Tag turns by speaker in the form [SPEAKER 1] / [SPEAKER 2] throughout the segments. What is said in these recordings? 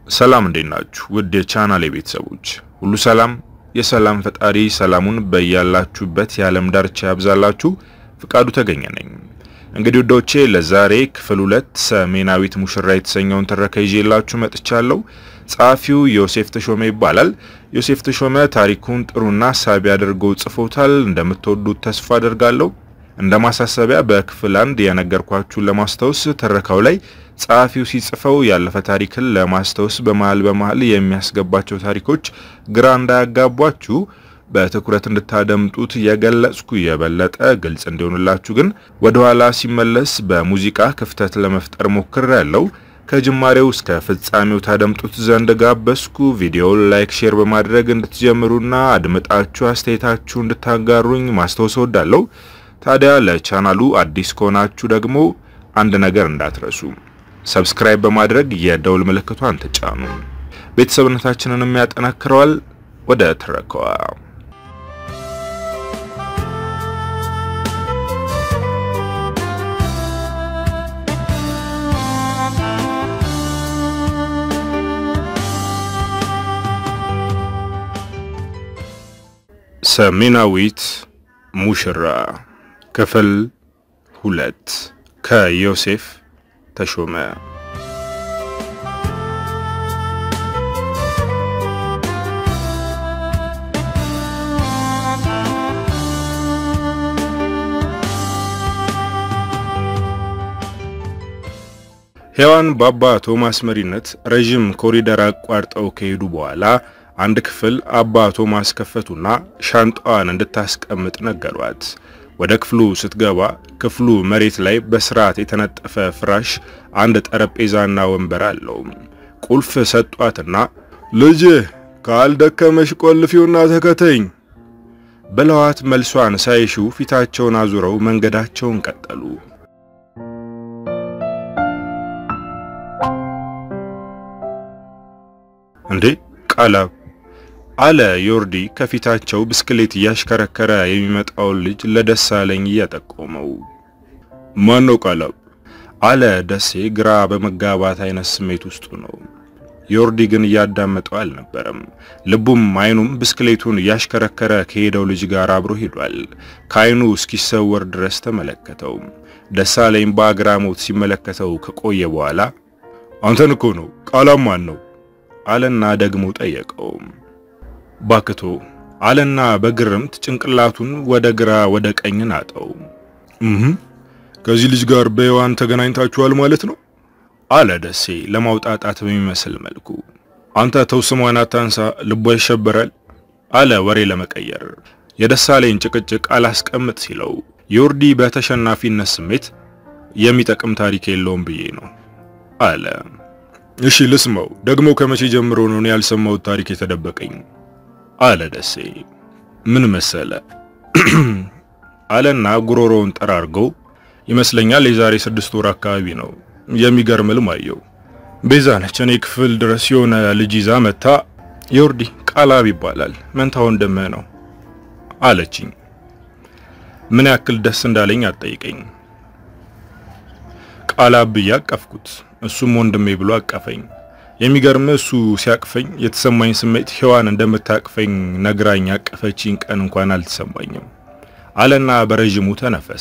[SPEAKER 1] ሰላም እንዴት ናችሁ? ውድ የቻናሌ ቤተሰቦች ሁሉ ሰላም፣ የሰላም ፈጣሪ ሰላሙን በያላችሁበት የዓለም ዳርቻ ያብዛላችሁ። ፍቃዱ ተገኘ ነኝ። እንግዲህ ውዶቼ ለዛሬ ክፍል ሁለት ሰሜናዊት ሙሽራ የተሰኘውን ትረካ ይዤላችሁ መጥቻለሁ። ጸሐፊው ዮሴፍ ተሾመ ይባላል። ዮሴፍ ተሾመ ታሪኩን ጥሩና ሳቢ አድርገው ጽፎታል። እንደምትወዱት ተስፋ አደርጋለሁ። እንደ ማሳሰቢያ በክፍል አንድ የነገርኳችሁን ለማስታወስ ትረካው ላይ ጸሐፊው ሲጽፈው ያለፈ ታሪክን ለማስታወስ በመሃል በመሃል የሚያስገባቸው ታሪኮች ግራ እንዳያጋቧችሁ በትኩረት እንድታደምጡት የገለጽኩ የበለጠ ግልጽ እንዲሆንላችሁ ግን ወደ ኋላ ሲመለስ በሙዚቃ ክፍተት ለመፍጠር ሞክሬያለሁ። ከጅማሬው እስከ ፍጻሜው ታደምጡት ዘንድ ጋበዝኩ። ቪዲዮውን ላይክ፣ ሼር በማድረግ እንድትጀምሩና አድምጣችሁ አስተያየታችሁ እንድታጋሩኝ ማስታወስ እወዳለሁ። ታዲያ ለቻናሉ አዲስ ከሆናችሁ ደግሞ አንድ ነገር እንዳትረሱ፣ ሰብስክራይብ በማድረግ የደውል ምልክቷን ተጫኑ። ቤተሰብነታችንንም ያጠናክረዋል። ወደ ትረካዋ ሰሜናዊት ሙሽራ ክፍል ሁለት ከዮሴፍ ተሾመ። ሔዋን በአባ ቶማስ መሪነት ረዥም ኮሪደር አቋርጠው ከሄዱ በኋላ አንድ ክፍል አባ ቶማስ ከፈቱና ሻንጣዋን እንድታስቀምጥ ነገሯት። ወደ ክፍሉ ስትገባ ክፍሉ መሬት ላይ በስርዓት የተነጠፈ ፍራሽ፣ አንድ ጠረጴዛና ወንበር አለው። ቁልፍ ሰጧትና ልጅ ካልደከመሽ ቆልፊውና ተከተኝ ብለዋት መልሷን ሳይሹ ፊታቸውን አዙረው መንገዳቸውን ቀጠሉ። እንዴ ቃላብ አለ ዮርዲ ከፊታቸው ብስክሌት እያሽከረከረ የሚመጣውን ልጅ ለደሳለኝ እያጠቆመው። ማን ነው ቃላብ? አለ ደሴ ግራ በመጋባት አይነት ስሜት ውስጡ ነው። ዮርዲ ግን እያዳመጠው አልነበረም። ልቡም አይኑም ብስክሌቱን እያሽከረከረ ከሄደው ልጅ ጋር አብሮ ሄዷል። ከአይኑ እስኪሰወር ድረስ ተመለከተው። ደሳለኝ በአግራሞት ሲመለከተው ከቆየ በኋላ አንተን እኮ ነው ቃላብ ማን ነው አለና ደግሞ ጠየቀው። ባክቶ አለና በግርምት ጭንቅላቱን ወደ ግራ ወደ ቀኝ ናጠው። እህ ከዚህ ልጅ ጋር በሔዋን ተገናኝታችኋል ማለት ነው አለ ደሴ ለማውጣጣት በሚመስል መልኩ። አንተ ተው ስሟን አታንሳ፣ ልቧ ይሸበራል አለ ወሬ ለመቀየር። የደሳለኝ ጭቅጭቅ አላስቀምጥ ሲለው ዮርዲ በተሸናፊነት ስሜት የሚጠቅም ታሪክ የለውም ብዬ ነው አለ። እሺ ልስማው። ደግሞ ከመቼ ጀምሮ ነው ያልሰማሁት ታሪክ የተደበቀኝ? አለ ደሴ። ምን መሰለ አለና ጉሮሮውን ጠራርገው ይመስለኛል የዛሬ ስድስት ወር አካባቢ ነው። የሚገርም ልም አየው። ቤዛ ነች እኔ ክፍል ድረስ የሆነ ልጅ ይዛ መታ። ዮርዲ ቃላብ ይባላል መንታ ወንድምህ ነው አለችኝ። ምን ያክል ደስ እንዳለኝ አትጠይቀኝ። ቃላብ ብዬ አቀፍኩት። እሱም ወንድሜ ብሎ አቀፈኝ። የሚገርም እሱ ሲያቅፈኝ የተሰማኝ ስሜት ሔዋን እንደምታቅፈኝ ነግራኝ ያቀፈችኝ ቀን እንኳን አልተሰማኝም አለና በረዥሙ ተነፈሰ።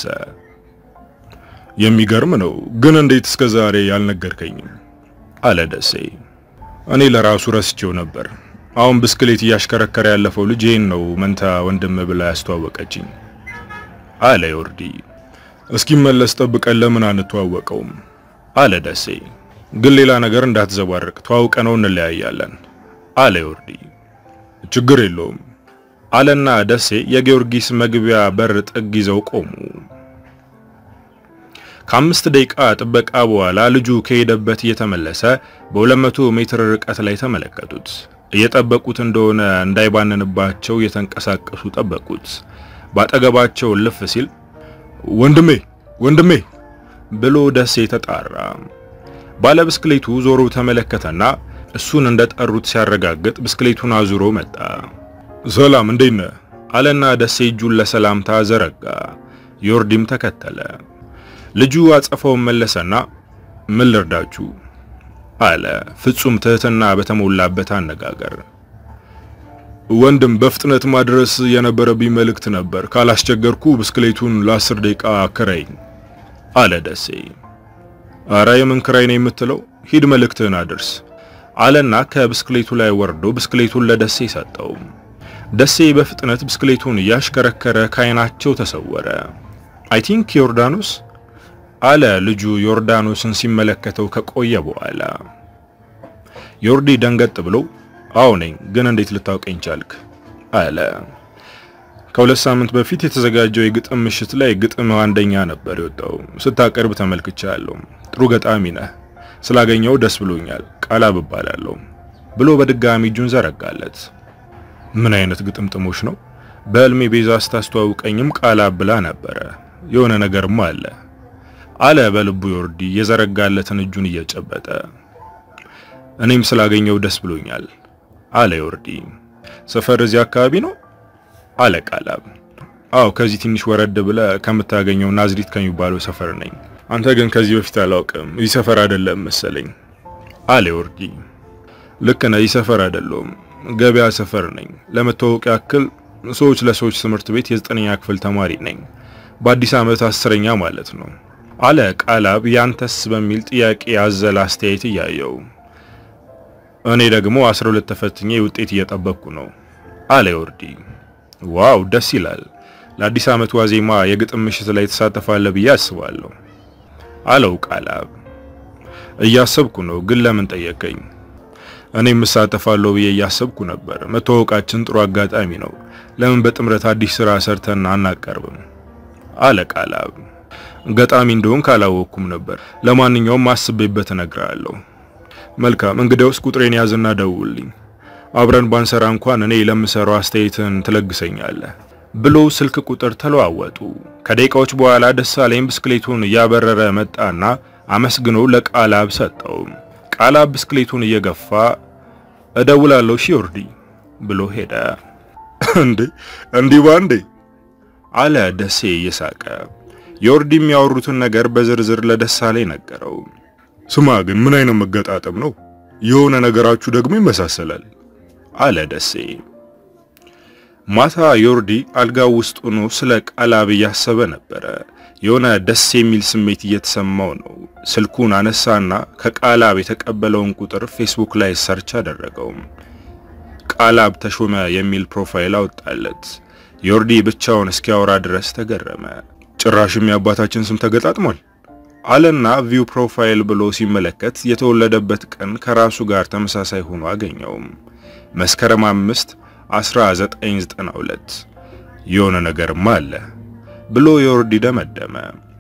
[SPEAKER 1] የሚገርም ነው ግን እንዴት እስከ ዛሬ ያልነገርከኝም? አለ ደሴ። እኔ ለራሱ ረስቼው ነበር። አሁን ብስክሌት እያሽከረከረ ያለፈው ልጅ ይህን ነው መንታ ወንድም ብላ ያስተዋወቀችኝ አለ ዮርዲ። እስኪመለስ ጠብቀን ለምን አንተዋወቀውም? አለ ደሴ። ግን ሌላ ነገር እንዳትዘባርቅ ተዋውቀ ነው እንለያያለን አለ ዮርዲ። ችግር የለውም አለና ደሴ የጊዮርጊስ መግቢያ በር ጥግ ይዘው ቆሙ። ከአምስት ደቂቃ ጥበቃ በኋላ ልጁ ከሄደበት እየተመለሰ በ200 ሜትር ርቀት ላይ ተመለከቱት። እየጠበቁት እንደሆነ እንዳይባንንባቸው እየተንቀሳቀሱ ጠበቁት። ባጠገባቸው ልፍ ሲል ወንድሜ ወንድሜ ብሎ ደሴ ተጣራ። ባለ ብስክሌቱ ዞሮ ተመለከተና እሱን እንደጠሩት ሲያረጋግጥ ብስክሌቱን አዙሮ መጣ። ሰላም እንዴት ነህ? አለና ደሴ እጁን ለሰላምታ ዘረጋ። ዮርዲም ተከተለ። ልጁ አጸፋውን መለሰና ምን ልርዳችሁ አለ ፍጹም ትህትና በተሞላበት አነጋገር። ወንድም በፍጥነት ማድረስ የነበረብኝ መልእክት ነበር። ካላስቸገርኩ ብስክሌቱን ለአስር ደቂቃ ክራይኝ አለ ደሴ። አረ የምን ክራይ ነው የምትለው? ሂድ መልእክትህን አድርስ አለና ከብስክሌቱ ላይ ወርዶ ብስክሌቱን ለደሴ ሰጠው። ደሴ በፍጥነት ብስክሌቱን እያሽከረከረ ከዓይናቸው ተሰወረ። አይ ቲንክ ዮርዳኖስ አለ ልጁ ዮርዳኖስን ሲመለከተው ከቆየ በኋላ። ዮርዲ ደንገጥ ብሎ አዎ ነኝ፣ ግን እንዴት ልታውቀኝ ቻልክ? አለ። ከሁለት ሳምንት በፊት የተዘጋጀው የግጥም ምሽት ላይ ግጥም አንደኛ ነበር የወጣው። ስታቀርብ ተመልክቻለሁ። ጥሩ ገጣሚ ነህ። ስላገኘው ደስ ብሎኛል። ቃላብ እባላለሁ ብሎ በድጋሚ እጁን ዘረጋለት። ምን አይነት ግጥምጥሞች ነው? በህልሜ ቤዛ ስታስተዋውቀኝም ቃላብ ብላ ነበረ። የሆነ ነገርማ አለ አለ በልቡ ዮርዲ የዘረጋለትን እጁን እየጨበጠ። እኔም ስላገኘው ደስ ብሎኛል አለ ዮርዲ። ሰፈር እዚህ አካባቢ ነው አለ ቃላብ። አዎ ከዚህ ትንሽ ወረድ ብለ ከምታገኘው ናዝሪት ከሚባለው ሰፈር ነኝ። አንተ ግን ከዚህ በፊት አላውቅም፣ እዚህ ሰፈር አይደለም መሰለኝ አለ ዮርዲ። ልክ ነህ፣ እዚህ ሰፈር አይደለም፣ ገበያ ሰፈር ነኝ። ለመታወቅ ያክል ሰዎች ለሰዎች ትምህርት ቤት የዘጠነኛ ክፍል ተማሪ ነኝ። በአዲስ ዓመት አስረኛ ማለት ነው አለ ቃላብ ያንተስ በሚል ጥያቄ ያዘለ አስተያየት እያየው። እኔ ደግሞ 12 ተፈትኜ ውጤት እየጠበቅኩ ነው አለ ዮርዲ። ዋው ደስ ይላል። ለአዲስ ዓመት ዋዜማ የግጥም ምሽት ላይ ተሳተፋለህ ብዬ አስባለሁ አለው ቃላብ። እያሰብኩ ነው፣ ግን ለምን ጠየቀኝ? እኔም እሳተፋለሁ ብዬ እያሰብኩ ነበር። መተዋወቃችን ጥሩ አጋጣሚ ነው። ለምን በጥምረት አዲስ ስራ ሰርተን አናቀርብም? አለ ቃላብ። ገጣሚ እንደሆን ካላወቅኩም ነበር። ለማንኛውም አስቤበት እነግርሃለሁ። መልካም እንግዲያውስ ቁጥሬን ያዝና ደውልኝ። አብረን ባንሰራ እንኳን እኔ ለምሰራው አስተያየትን ትለግሰኛለህ ብሎ ስልክ ቁጥር ተለዋወጡ። ከደቂቃዎች በኋላ ደሳለኝ ብስክሌቱን እያበረረ መጣና አመስግኖ ለቃላብ ሰጠው። ቃላብ ብስክሌቱን እየገፋ እደውላለሁ ሺ ዮርዲ ብሎ ሄደ። እንዴ እንዲህ ባንዴ አለ ደሴ እየሳቀ። ዮርዲ የሚያወሩትን ነገር በዝርዝር ለደሳለኝ ነገረው። ስማ ግን ምን አይነት መገጣጠም ነው? የሆነ ነገራችሁ ደግሞ ይመሳሰላል አለ ደሴ። ማታ ዮርዲ አልጋው ውስጥ ሆኖ ስለ ቃላብ እያሰበ ነበረ። የሆነ ደስ የሚል ስሜት እየተሰማው ነው። ስልኩን አነሳና ከቃላብ የተቀበለውን ቁጥር ፌስቡክ ላይ ሰርች አደረገው። ቃላብ ተሾመ የሚል ፕሮፋይል አወጣለት። ዮርዲ ብቻውን እስኪያወራ ድረስ ተገረመ። ጭራሽም የአባታችን ስም ተገጣጥሟል አለና ቪው ፕሮፋይል ብሎ ሲመለከት የተወለደበት ቀን ከራሱ ጋር ተመሳሳይ ሆኖ አገኘው። መስከረም 5 1992 የሆነ ነገርማ አለ ብሎ ዮርዲ ደመደመ።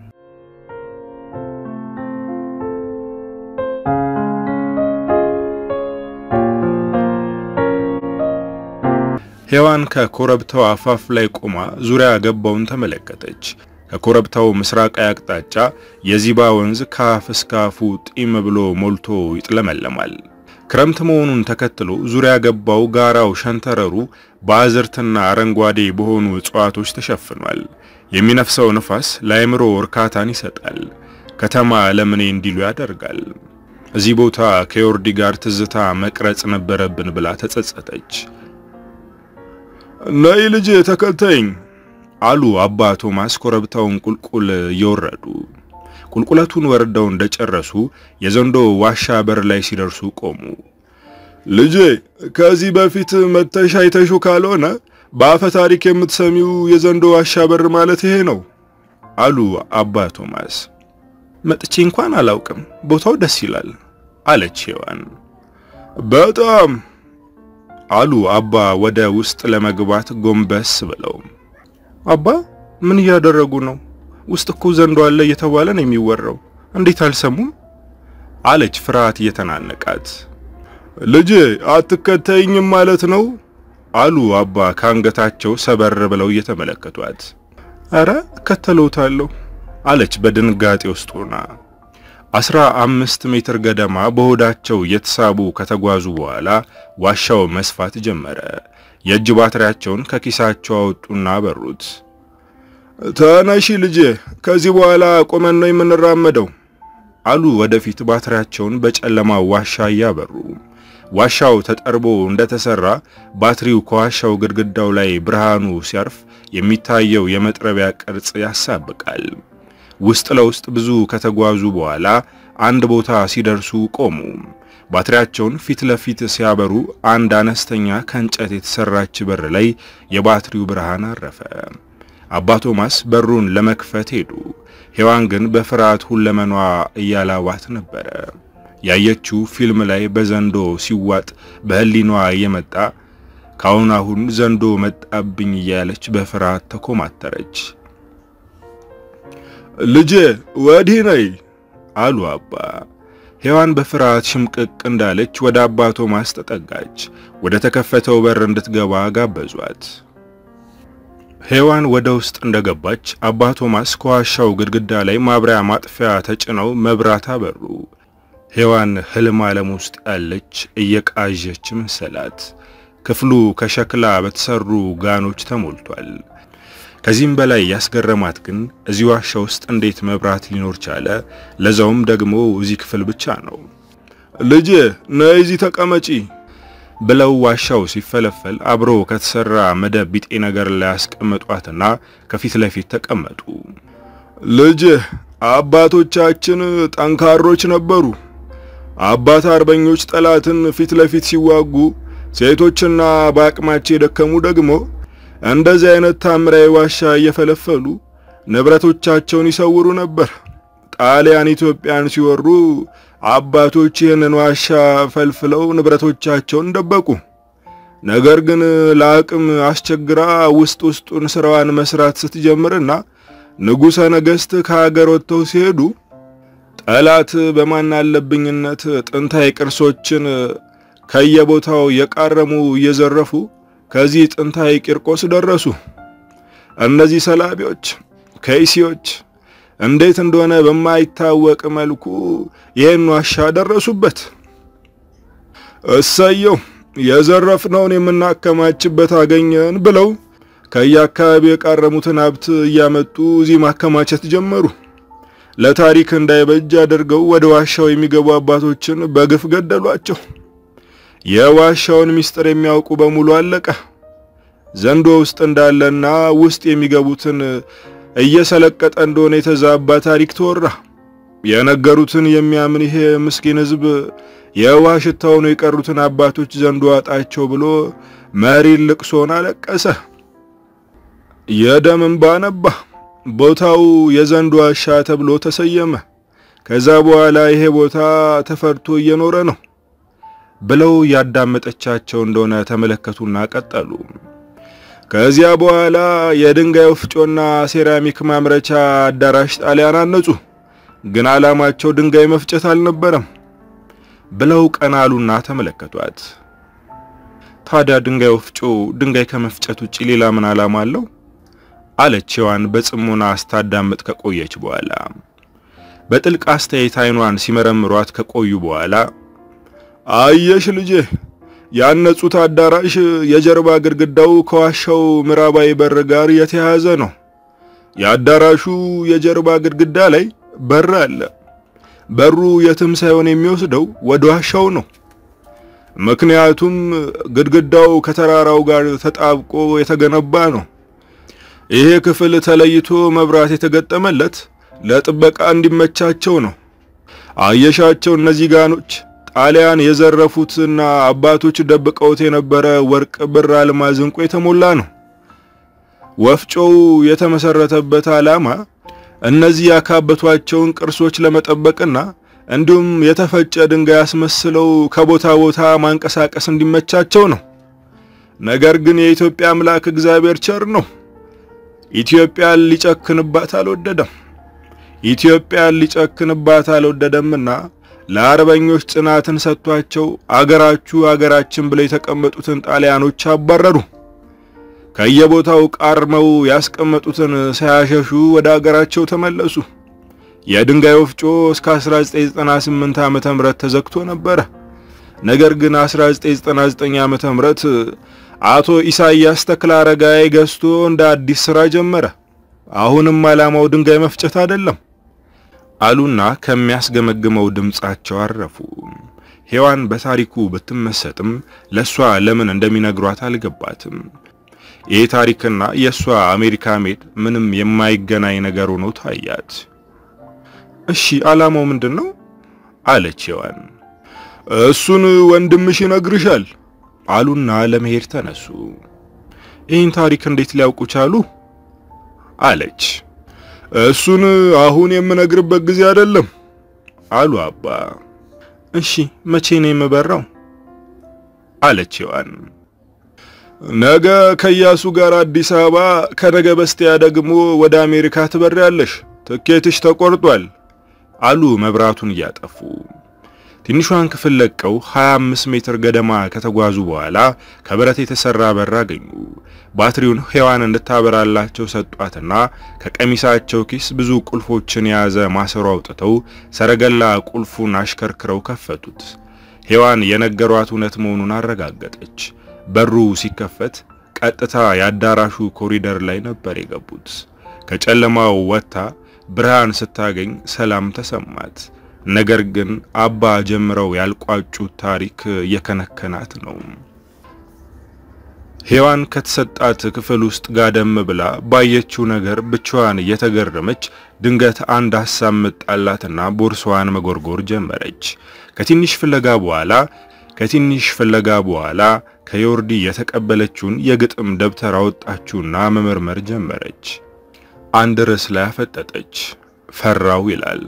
[SPEAKER 1] ሔዋን ከኮረብታው አፋፍ ላይ ቆማ ዙሪያ ገባውን ተመለከተች። ከኮረብታው ምስራቃዊ አቅጣጫ የዚባ ወንዝ ከአፍ እስከ አፉ ጢም ብሎ ሞልቶ ይጥለመለማል። ክረምት መሆኑን ተከትሎ ዙሪያ ገባው ጋራው ሸንተረሩ በአዝርትና አረንጓዴ በሆኑ እጽዋቶች ተሸፍኗል። የሚነፍሰው ንፋስ ለአእምሮ እርካታን ይሰጣል። ከተማ ለምኔ እንዲሉ ያደርጋል። እዚህ ቦታ ከዮርዲ ጋር ትዝታ መቅረጽ ነበረብን ብላ ተጸጸተች። ነይ ልጅ ተከተኝ አሉ አባ ቶማስ ኮረብታውን ቁልቁል እየወረዱ። ቁልቁለቱን ወርደው እንደጨረሱ የዘንዶ ዋሻ በር ላይ ሲደርሱ ቆሙ። ልጄ ከዚህ በፊት መተሽ አይተሹ ካልሆነ በአፈ ታሪክ የምትሰሚው የዘንዶ ዋሻ በር ማለት ይሄ ነው አሉ አባ ቶማስ። መጥቼ እንኳን አላውቅም፣ ቦታው ደስ ይላል አለች ሔዋን። በጣም አሉ አባ ወደ ውስጥ ለመግባት ጎንበስ ብለው። አባ ምን እያደረጉ ነው? ውስጥ እኮ ዘንዶ አለ እየተባለ ነው የሚወራው። እንዴት አልሰሙም? አለች ፍርሃት እየተናነቃት። ልጄ አትከተይኝም ማለት ነው አሉ አባ ከአንገታቸው ሰበር ብለው እየተመለከቷት። አረ እከተለውታለሁ አለች በድንጋጤ ውስጥ ሆና። አስራ አምስት ሜትር ገደማ በሆዳቸው እየተሳቡ ከተጓዙ በኋላ ዋሻው መስፋት ጀመረ። የእጅ ባትሪያቸውን ከኪሳቸው አወጡና አበሩት። ተነሺ ልጄ፣ ከዚህ በኋላ ቆመን ነው የምንራመደው አሉ ወደፊት ባትሪያቸውን በጨለማ ዋሻ እያበሩ። ዋሻው ተጠርቦ እንደተሰራ ባትሪው ከዋሻው ግድግዳው ላይ ብርሃኑ ሲያርፍ የሚታየው የመጥረቢያ ቅርጽ ያሳብቃል። ውስጥ ለውስጥ ብዙ ከተጓዙ በኋላ አንድ ቦታ ሲደርሱ ቆሙ። ባትሪያቸውን ፊት ለፊት ሲያበሩ አንድ አነስተኛ ከእንጨት የተሰራች በር ላይ የባትሪው ብርሃን አረፈ። አባ ቶማስ በሩን ለመክፈት ሄዱ። ሔዋን ግን በፍርሃት ሁለመኗ እያላባት ነበረ። ያየችው ፊልም ላይ በዘንዶ ሲዋጥ በህሊኗ እየመጣ ካሁን አሁን ዘንዶ መጣብኝ እያለች በፍርሃት ተኮማተረች። ልጄ ወዲህ ነይ አሉ አባ። ሔዋን በፍርሃት ሽምቅቅ እንዳለች ወደ አባ ቶማስ ተጠጋች። ወደ ተከፈተው በር እንድትገባ ጋበዟት። ሔዋን ወደ ውስጥ እንደገባች አባ ቶማስ ከዋሻው ግድግዳ ላይ ማብሪያ ማጥፊያ ተጭነው መብራት አበሩ። ሔዋን ህልም ዓለም ውስጥ ያለች እየቃዠች መሰላት። ክፍሉ ከሸክላ በተሰሩ ጋኖች ተሞልቷል። ከዚህም በላይ ያስገረማት ግን እዚህ ዋሻ ውስጥ እንዴት መብራት ሊኖር ቻለ? ለዛውም ደግሞ እዚህ ክፍል ብቻ ነው። ልጄ ነይ እዚህ ተቀመጪ ብለው ዋሻው ሲፈለፈል አብሮ ከተሰራ መደብ ቢጤ ነገር ላይ ያስቀመጧትና ከፊት ለፊት ተቀመጡ። ልጄ አባቶቻችን ጠንካሮች ነበሩ። አባት አርበኞች ጠላትን ፊት ለፊት ሲዋጉ፣ ሴቶችና በአቅማቸው የደከሙ ደግሞ እንደዚህ አይነት ታምራዊ ዋሻ እየፈለፈሉ ንብረቶቻቸውን ይሰውሩ ነበር። ጣሊያን ኢትዮጵያን ሲወሩ አባቶች ይህንን ዋሻ ፈልፍለው ንብረቶቻቸውን ደበቁ። ነገር ግን ለአቅም አስቸግራ ውስጥ ውስጡን ስራዋን መስራት ስትጀምርና ንጉሠ ነገሥት ከሀገር ወጥተው ሲሄዱ ጠላት በማናለብኝነት ጥንታዊ ቅርሶችን ከየቦታው የቃረሙ እየዘረፉ ከዚህ ጥንታዊ ቂርቆስ ደረሱ። እነዚህ ሰላቢዎች ከይሲዎች እንዴት እንደሆነ በማይታወቅ መልኩ ይህን ዋሻ ደረሱበት። እሰየው የዘረፍነውን የምናከማችበት አገኘን ብለው ከየአካባቢው የቃረሙትን ሀብት እያመጡ እዚህ ማከማቸት ጀመሩ። ለታሪክ እንዳይበጅ አድርገው ወደ ዋሻው የሚገቡ አባቶችን በግፍ ገደሏቸው። የዋሻውን ምስጢር የሚያውቁ በሙሉ አለቀ። ዘንዶ ውስጥ እንዳለና ውስጥ የሚገቡትን እየሰለቀጠ እንደሆነ የተዛባ ታሪክ ተወራ። የነገሩትን የሚያምን ይሄ ምስኪን ሕዝብ የውሃ ሽታ ሆነው የቀሩትን አባቶች ዘንዶ አጣቸው ብሎ መሪር ልቅሶን አለቀሰ። የደም እንባ ነባ። ቦታው የዘንዶ ዋሻ ተብሎ ተሰየመ። ከዛ በኋላ ይሄ ቦታ ተፈርቶ እየኖረ ነው ብለው ያዳመጠቻቸው እንደሆነ ተመለከቱና ቀጠሉ። ከዚያ በኋላ የድንጋይ ወፍጮና ሴራሚክ ማምረቻ አዳራሽ ጣሊያን አነጹ። ግን ዓላማቸው ድንጋይ መፍጨት አልነበረም ብለው ቀና አሉና ተመለከቷት። ታዲያ ድንጋይ ወፍጮ ድንጋይ ከመፍጨት ውጪ ሌላ ምን ዓላማ አለው? አለች ሔዋን በጽሞና አስታዳምጥ ከቆየች በኋላ። በጥልቅ አስተያየት አይኗን ሲመረምሯት ከቆዩ በኋላ አየሽ ልጄ ያነጹት አዳራሽ የጀርባ ግድግዳው ከዋሻው ምዕራባዊ በር ጋር የተያያዘ ነው። የአዳራሹ የጀርባ ግድግዳ ላይ በር አለ። በሩ የትም ሳይሆን የሚወስደው ወደ ዋሻው ነው። ምክንያቱም ግድግዳው ከተራራው ጋር ተጣብቆ የተገነባ ነው። ይሄ ክፍል ተለይቶ መብራት የተገጠመለት ለጥበቃ እንዲመቻቸው ነው። አየሻቸው እነዚህ ጋኖች ጣሊያን የዘረፉትና አባቶች ደብቀውት የነበረ ወርቅ፣ ብር፣ አልማዝ፣ ዕንቁ የተሞላ ነው። ወፍጮው የተመሰረተበት ዓላማ እነዚህ ያካበቷቸውን ቅርሶች ለመጠበቅና እንዲሁም የተፈጨ ድንጋይ አስመስለው ከቦታ ቦታ ማንቀሳቀስ እንዲመቻቸው ነው። ነገር ግን የኢትዮጵያ አምላክ እግዚአብሔር ቸር ነው። ኢትዮጵያን ሊጨክንባት አልወደደም። ኢትዮጵያን ሊጨክንባት አልወደደምና ለአርበኞች ጽናትን ሰጥቷቸው አገራችሁ አገራችን ብለው የተቀመጡትን ጣሊያኖች አባረሩ። ከየቦታው ቃርመው ያስቀመጡትን ሳያሸሹ ወደ አገራቸው ተመለሱ። የድንጋይ ወፍጮ እስከ 1998 ዓመተ ምህረት ተዘግቶ ነበረ። ነገር ግን 1999 ዓመተ ምህረት አቶ ኢሳያስ ተክለ አረጋይ ገዝቶ እንደ አዲስ ስራ ጀመረ። አሁንም ዓላማው ድንጋይ መፍጨት አይደለም። አሉና ከሚያስገመግመው ድምጻቸው አረፉ። ሔዋን በታሪኩ ብትመሰጥም ለሷ ለምን እንደሚነግሯት አልገባትም። ይህ ታሪክና የሷ አሜሪካ ሜድ ምንም የማይገናኝ ነገር ሆኖ ታያት። እሺ ዓላማው ምንድን ነው? አለች ሔዋን። እሱን ወንድምሽ ይነግርሻል አሉና ለመሄድ ተነሱ። ይህን ታሪክ እንዴት ሊያውቁ ቻሉ? አለች። እሱን አሁን የምነግርበት ጊዜ አይደለም አሉ አባ። እሺ መቼ ነው የምበራው? አለች ሔዋን። ነገ ከኢያሱ ጋር አዲስ አበባ፣ ከነገ በስቲያ ደግሞ ወደ አሜሪካ ትበሪያለሽ። ትኬትሽ ተቆርጧል አሉ መብራቱን እያጠፉ። ትንሿን ክፍል ለቀው 25 ሜትር ገደማ ከተጓዙ በኋላ ከብረት የተሰራ በር አገኙ። ባትሪውን ሔዋን እንድታበራላቸው ሰጧትና ከቀሚሳቸው ኪስ ብዙ ቁልፎችን የያዘ ማሰሮ አውጥተው ሰረገላ ቁልፉን አሽከርክረው ከፈቱት። ሔዋን የነገሯት እውነት መሆኑን አረጋገጠች። በሩ ሲከፈት ቀጥታ የአዳራሹ ኮሪደር ላይ ነበር የገቡት። ከጨለማው ወጥታ ብርሃን ስታገኝ ሰላም ተሰማት። ነገር ግን አባ ጀምረው ያልቋጩት ታሪክ እየከነከናት ነው። ሔዋን ከተሰጣት ክፍል ውስጥ ጋደም ብላ ባየችው ነገር ብቻዋን እየተገረመች ድንገት አንድ ሐሳብ መጣላትና ቦርሳዋን መጎርጎር ጀመረች። ከትንሽ ፍለጋ በኋላ ከትንሽ ፍለጋ በኋላ ከዮርዲ የተቀበለችውን የግጥም ደብተር አወጣችውና መመርመር ጀመረች። አንድ ርዕስ ላይ አፈጠጠች። ፈራው ይላል።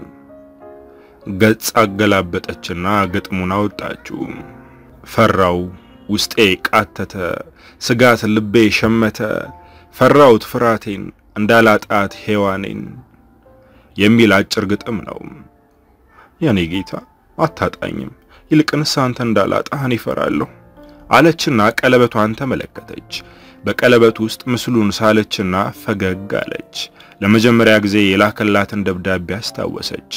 [SPEAKER 1] ገጽ አገላበጠችና ግጥሙን አወጣችው። ፈራው ውስጤ ቃተተ፣ ስጋት ልቤ ሸመተ፣ ፈራውት ፍራቴን እንዳላጣት ሔዋኔን የሚል አጭር ግጥም ነው። የኔ ጌታ አታጣኝም፣ ይልቅንስ አንተ እንዳላጣህ እኔ እፈራለሁ አለችና ቀለበቷን ተመለከተች። በቀለበቱ ውስጥ ምስሉን ሳለችና ፈገግ አለች። ለመጀመሪያ ጊዜ የላከላትን ደብዳቤ አስታወሰች።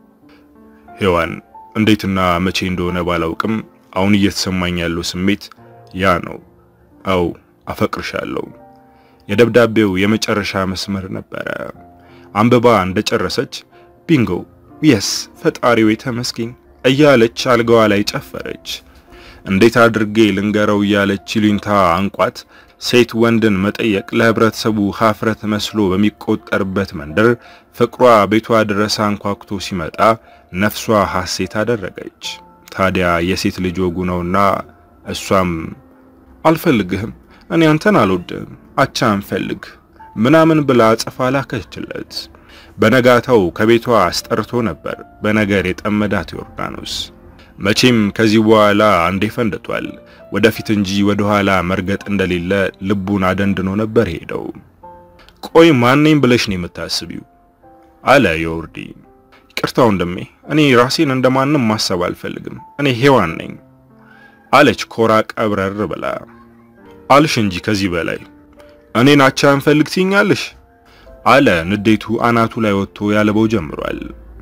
[SPEAKER 1] ሔዋን እንዴትና መቼ እንደሆነ ባላውቅም አሁን እየተሰማኝ ያለው ስሜት ያ ነው። አው አፈቅርሻለሁ። የደብዳቤው የመጨረሻ መስመር ነበረ። አንብባ እንደጨረሰች ቢንጎ የስ ፈጣሪው የተመስገን እያለች አልጋዋ ላይ ጨፈረች። እንዴት አድርጌ ልንገረው እያለች ይሉኝታ አንቋት ሴት ወንድን መጠየቅ ለህብረተሰቡ ሀፍረት መስሎ በሚቆጠርበት መንደር ፍቅሯ ቤቷ ድረስ አንኳኩቶ ሲመጣ ነፍሷ ሐሴት አደረገች። ታዲያ የሴት ልጅ ወጉ ነውና እሷም አልፈልግህም፣ እኔ አንተን አልወድም፣ አቻ አንፈልግ ምናምን ብላ ጽፋ ላከችለት። በነጋታው ከቤቷ አስጠርቶ ነበር በነገር የጠመዳት ዮርዳኖስ። መቼም ከዚህ በኋላ አንዴ ፈንድቷል። ወደፊት እንጂ ወደ ኋላ መርገጥ እንደሌለ ልቡን አደንድኖ ነበር ሄደው። ቆይ ማንነኝ ብለሽ ነው የምታስቢው? አለ ዮርዲ። ይቅርታ ወንድሜ፣ እኔ ራሴን እንደማንም ማሰብ አልፈልግም። እኔ ሔዋን ነኝ አለች ኮራ ቀብረር ብላ። አልሽ እንጂ ከዚህ በላይ እኔን አቻ እንፈልግ ትይኛለሽ? አለ ንዴቱ አናቱ ላይ ወጥቶ ያለበው ጀምሯል።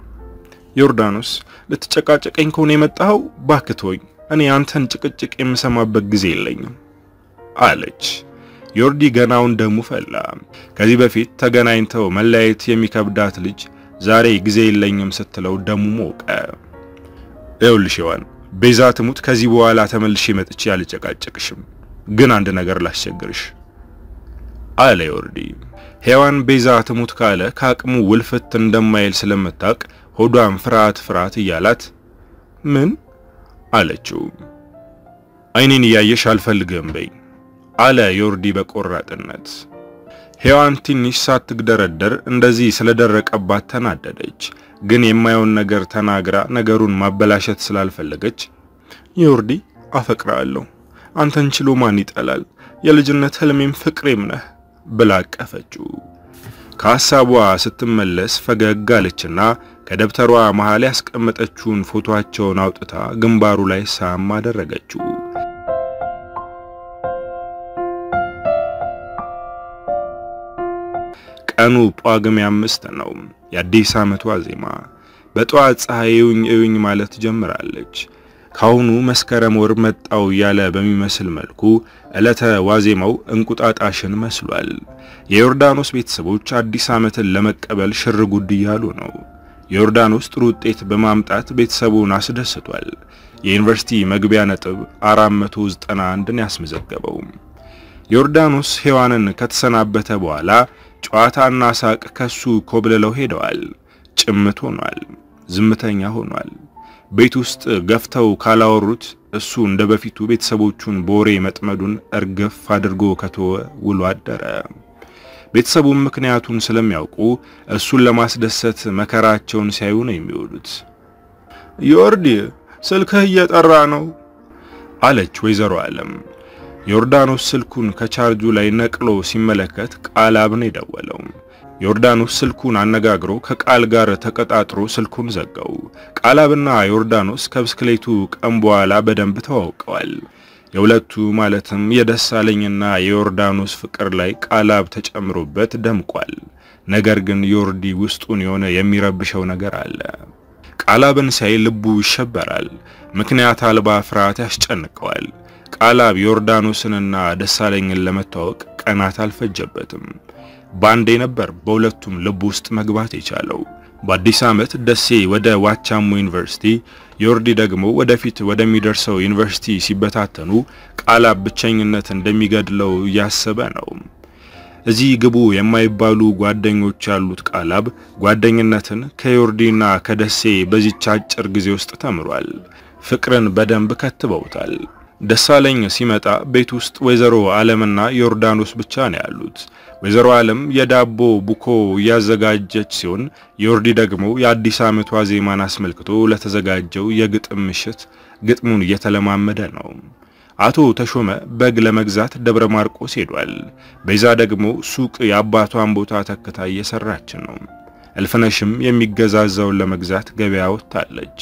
[SPEAKER 1] ዮርዳኖስ ልትጨቃጨቀኝ ከሆነ የመጣኸው ባክቶኝ እኔ አንተን ጭቅጭቅ የምሰማበት ጊዜ የለኝም አለች። ዮርዲ ገናውን ደሙ ፈላ። ከዚህ በፊት ተገናኝተው መለያየት የሚከብዳት ልጅ ዛሬ ጊዜ የለኝም ስትለው ደሙ ሞቀ። ይኸውልሽ ሔዋን ቤዛ ትሙት፣ ከዚህ በኋላ ተመልሼ መጥቼ አልጨቃጨቅሽም፣ ግን አንድ ነገር ላስቸግርሽ አለ ዮርዲ። ሔዋን ቤዛ ትሙት ካለ ከአቅሙ ውልፍት እንደማይል ስለምታውቅ ሆዷን ፍርሃት ፍርሃት እያላት ምን አለችው። አይኔን እያየሽ አልፈልግም በይ አለ ዮርዲ በቆራጥነት። ሔዋን ትንሽ ሳትግደረደር እንደዚህ ስለደረቀባት ተናደደች። ግን የማየውን ነገር ተናግራ ነገሩን ማበላሸት ስላልፈለገች ዮርዲ አፈቅራለሁ፣ አንተን ችሎ ማን ይጠላል? የልጅነት ህልሜም ፍቅሬም ነህ ብላ አቀፈችው። ከሐሳቧ ስትመለስ ፈገግ አለችና ከደብተሯ መሃል ያስቀመጠችውን ፎቶአቸውን አውጥታ ግንባሩ ላይ ሳም አደረገችው። ቀኑ ጳጉሜ አምስት ነው። የአዲስ ዓመቱ ዋዜማ። በጠዋት ፀሐይ እዩኝ እዩኝ ማለት ጀምራለች። ካሁኑ መስከረም ወር መጣው እያለ በሚመስል መልኩ ዕለተ ዋዜማው እንቁጣጣሽን መስሏል። የዮርዳኖስ ቤተሰቦች አዲስ ዓመትን ለመቀበል ሽር ጉድ እያሉ ነው። ዮርዳኖስ ጥሩ ውጤት በማምጣት ቤተሰቡን አስደስቷል። የዩኒቨርሲቲ መግቢያ ነጥብ 491ን ያስመዘገበው ዮርዳኖስ ሔዋንን ከተሰናበተ በኋላ ጨዋታና ሳቅ ከሱ ኮብልለው ሄደዋል። ጭምት ሆኗል። ዝምተኛ ሆኗል። ቤት ውስጥ ገፍተው ካላወሩት እሱ እንደ በፊቱ ቤተሰቦቹን በወሬ መጥመዱን እርግፍ አድርጎ ከተወ ውሎ አደረ። ቤተሰቡም ምክንያቱን ስለሚያውቁ እሱን ለማስደሰት መከራቸውን ሲያዩ ነው የሚውሉት። ዮርዲ ስልክህ እየጠራ ነው አለች ወይዘሮ ዓለም። ዮርዳኖስ ስልኩን ከቻርጁ ላይ ነቅሎ ሲመለከት ቃላብ ነው የደወለው። ዮርዳኖስ ስልኩን አነጋግሮ ከቃል ጋር ተቀጣጥሮ ስልኩን ዘጋው። ቃላብና ዮርዳኖስ ከብስክሌቱ ቀን በኋላ በደንብ ተዋውቀዋል። የሁለቱ ማለትም የደሳለኝና የዮርዳኖስ ፍቅር ላይ ቃላብ ተጨምሮበት ደምቋል። ነገር ግን ዮርዲ ውስጡን የሆነ የሚረብሸው ነገር አለ። ቃላብን ሲያይ ልቡ ይሸበራል። ምክንያት አልባ ፍርሃት ያስጨንቀዋል። ቃላብ ዮርዳኖስንና ደሳለኝን ለመተዋወቅ ቀናት አልፈጀበትም። ባንዴ ነበር በሁለቱም ልብ ውስጥ መግባት የቻለው። በአዲስ ዓመት ደሴ ወደ ዋቻሞ ዩኒቨርሲቲ፣ ዮርዲ ደግሞ ወደፊት ወደሚደርሰው ዩኒቨርሲቲ ሲበታተኑ ቃላብ ብቸኝነት እንደሚገድለው እያሰበ ነው። እዚህ ግቡ የማይባሉ ጓደኞች ያሉት ቃላብ ጓደኝነትን ከዮርዲና ከደሴ በዚች አጭር ጊዜ ውስጥ ተምሯል። ፍቅርን በደንብ ከትበውታል። ደሳለኝ ሲመጣ ቤት ውስጥ ወይዘሮ ዓለምና ዮርዳኖስ ብቻ ነው ያሉት። ወይዘሮ ዓለም የዳቦ ቡኮ እያዘጋጀች ሲሆን ዮርዲ ደግሞ የአዲስ ዓመት ዋዜማን አስመልክቶ ለተዘጋጀው የግጥም ምሽት ግጥሙን እየተለማመደ ነው። አቶ ተሾመ በግ ለመግዛት ደብረ ማርቆስ ሄዷል። ቤዛ ደግሞ ሱቅ የአባቷን ቦታ ተክታ እየሰራች ነው። እልፍነሽም የሚገዛዛውን ለመግዛት ገበያ ወጥታለች።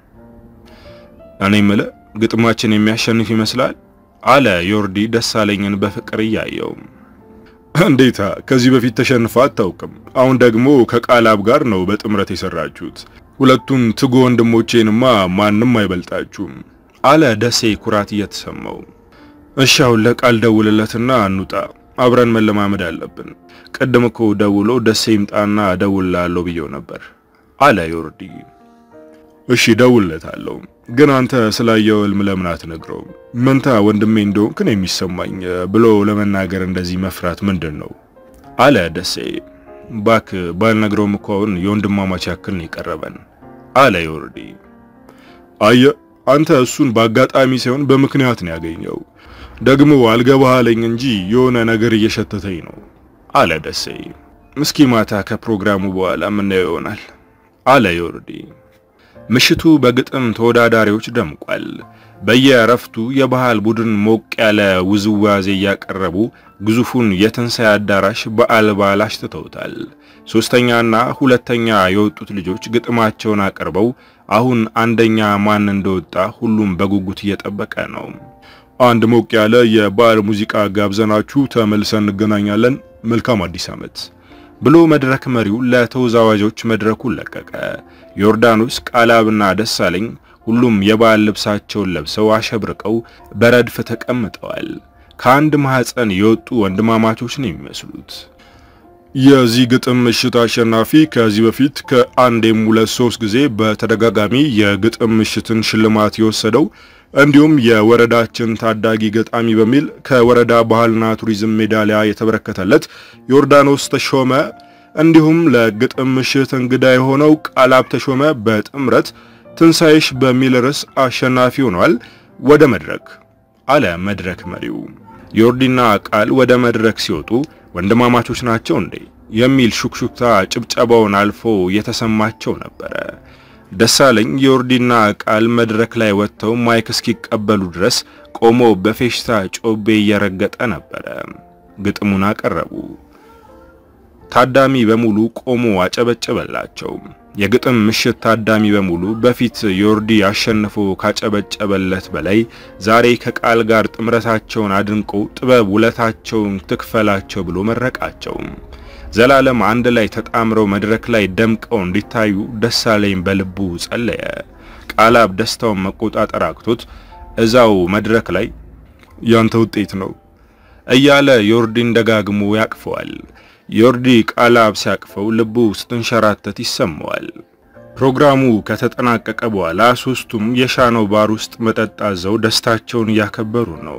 [SPEAKER 1] እኔ ምለ ግጥማችን የሚያሸንፍ ይመስላል አለ ዮርዲ ደሳለኝን በፍቅር እያየው። እንዴታ ከዚህ በፊት ተሸንፋ አታውቅም። አሁን ደግሞ ከቃላብ ጋር ነው በጥምረት የሰራችሁት። ሁለቱን ትጉ ወንድሞቼንማ ማንም አይበልጣችሁም አለ ደሴ ኩራት እየተሰማው። እሺ አሁን ለቃል ደውልለትና እንውጣ፣ አብረን መለማመድ አለብን። ቅድም እኮ ደውሎ ደሴ ይምጣና እደውልልሃለሁ ብየው ነበር አለ ዮርዲ። እሺ ደውልለታለሁ፣ ግን አንተ ስላየው ህልም ለምን አትነግረውም? መንታ ወንድሜ እንደሆንክ ነው የሚሰማኝ ብሎ ለመናገር እንደዚህ መፍራት ምንድን ነው? አለ ደሴ። ባክ ባልነግረውም እኮ አሁን የወንድማማች ያክል ነው የቀረበን አለ ዮርዲ። አየ አንተ እሱን በአጋጣሚ ሳይሆን በምክንያት ነው ያገኘው። ደግሞ አልገባህ አለኝ እንጂ የሆነ ነገር እየሸተተኝ ነው አለ ደሴ። እስኪ ማታ ከፕሮግራሙ በኋላ የምናየው ይሆናል አለ ዮርዲ። ምሽቱ በግጥም ተወዳዳሪዎች ደምቋል። በየእረፍቱ የባህል ቡድን ሞቅ ያለ ውዝዋዜ እያቀረቡ ግዙፉን የትንሣኤ አዳራሽ በዓል በዓል አሽትተውታል። ሶስተኛና ሁለተኛ የወጡት ልጆች ግጥማቸውን አቅርበው አሁን አንደኛ ማን እንደወጣ ሁሉም በጉጉት እየጠበቀ ነው። አንድ ሞቅ ያለ የባህል ሙዚቃ ጋብዘናችሁ ተመልሰን እንገናኛለን። መልካም አዲስ ዓመት ብሎ መድረክ መሪው ለተወዛዋዦች መድረኩን ለቀቀ። ዮርዳኖስ፣ ቃላብና ደሳለኝ ሁሉም የባህል ልብሳቸውን ለብሰው አሸብርቀው በረድፍ ተቀምጠዋል። ከአንድ ማህፀን የወጡ ወንድማማቾች ነው የሚመስሉት። የዚህ ግጥም ምሽት አሸናፊ ከዚህ በፊት ከአንዴም ሁለት ሶስት ጊዜ በተደጋጋሚ የግጥም ምሽትን ሽልማት የወሰደው እንዲሁም የወረዳችን ታዳጊ ገጣሚ በሚል ከወረዳ ባህልና ቱሪዝም ሜዳሊያ የተበረከተለት ዮርዳኖስ ተሾመ እንዲሁም ለግጥም ምሽት እንግዳ የሆነው ቃላብ ተሾመ በጥምረት ትንሣኤሽ በሚል ርዕስ አሸናፊ ሆኗል። ወደ መድረክ አለ መድረክ መሪው። ዮርዲና ቃል ወደ መድረክ ሲወጡ ወንድማማቾች ናቸው እንዴ የሚል ሹክሹክታ ጭብጨባውን አልፎ የተሰማቸው ነበረ። ደሳለኝ ዮርዲና ቃል መድረክ ላይ ወጥተው ማይክ እስኪቀበሉ ድረስ ቆሞ በፌሽታ ጮቤ እየረገጠ ነበረ። ግጥሙን አቀረቡ። ታዳሚ በሙሉ ቆሞ አጨበጨበላቸው። የግጥም ምሽት ታዳሚ በሙሉ በፊት ዮርዲ አሸንፎ ካጨበጨበለት በላይ ዛሬ ከቃል ጋር ጥምረታቸውን አድንቆ ጥበብ ውለታቸውን ትክፈላቸው ብሎ መረቃቸው። ዘላለም አንድ ላይ ተጣምረው መድረክ ላይ ደምቀው እንዲታዩ ደሳለኝ በልቡ ጸለየ። ቃላብ ደስታውን መቆጣጠር አቅቶት እዛው መድረክ ላይ ያንተ ውጤት ነው እያለ ዮርዲን ደጋግሞ ያቅፈዋል። ዮርዲ ቃላብ ሲያቅፈው ልቡ ስትንሸራተት ይሰማዋል። ፕሮግራሙ ከተጠናቀቀ በኋላ ሶስቱም የሻነው ባር ውስጥ መጠጥ አዘው ደስታቸውን እያከበሩ ነው።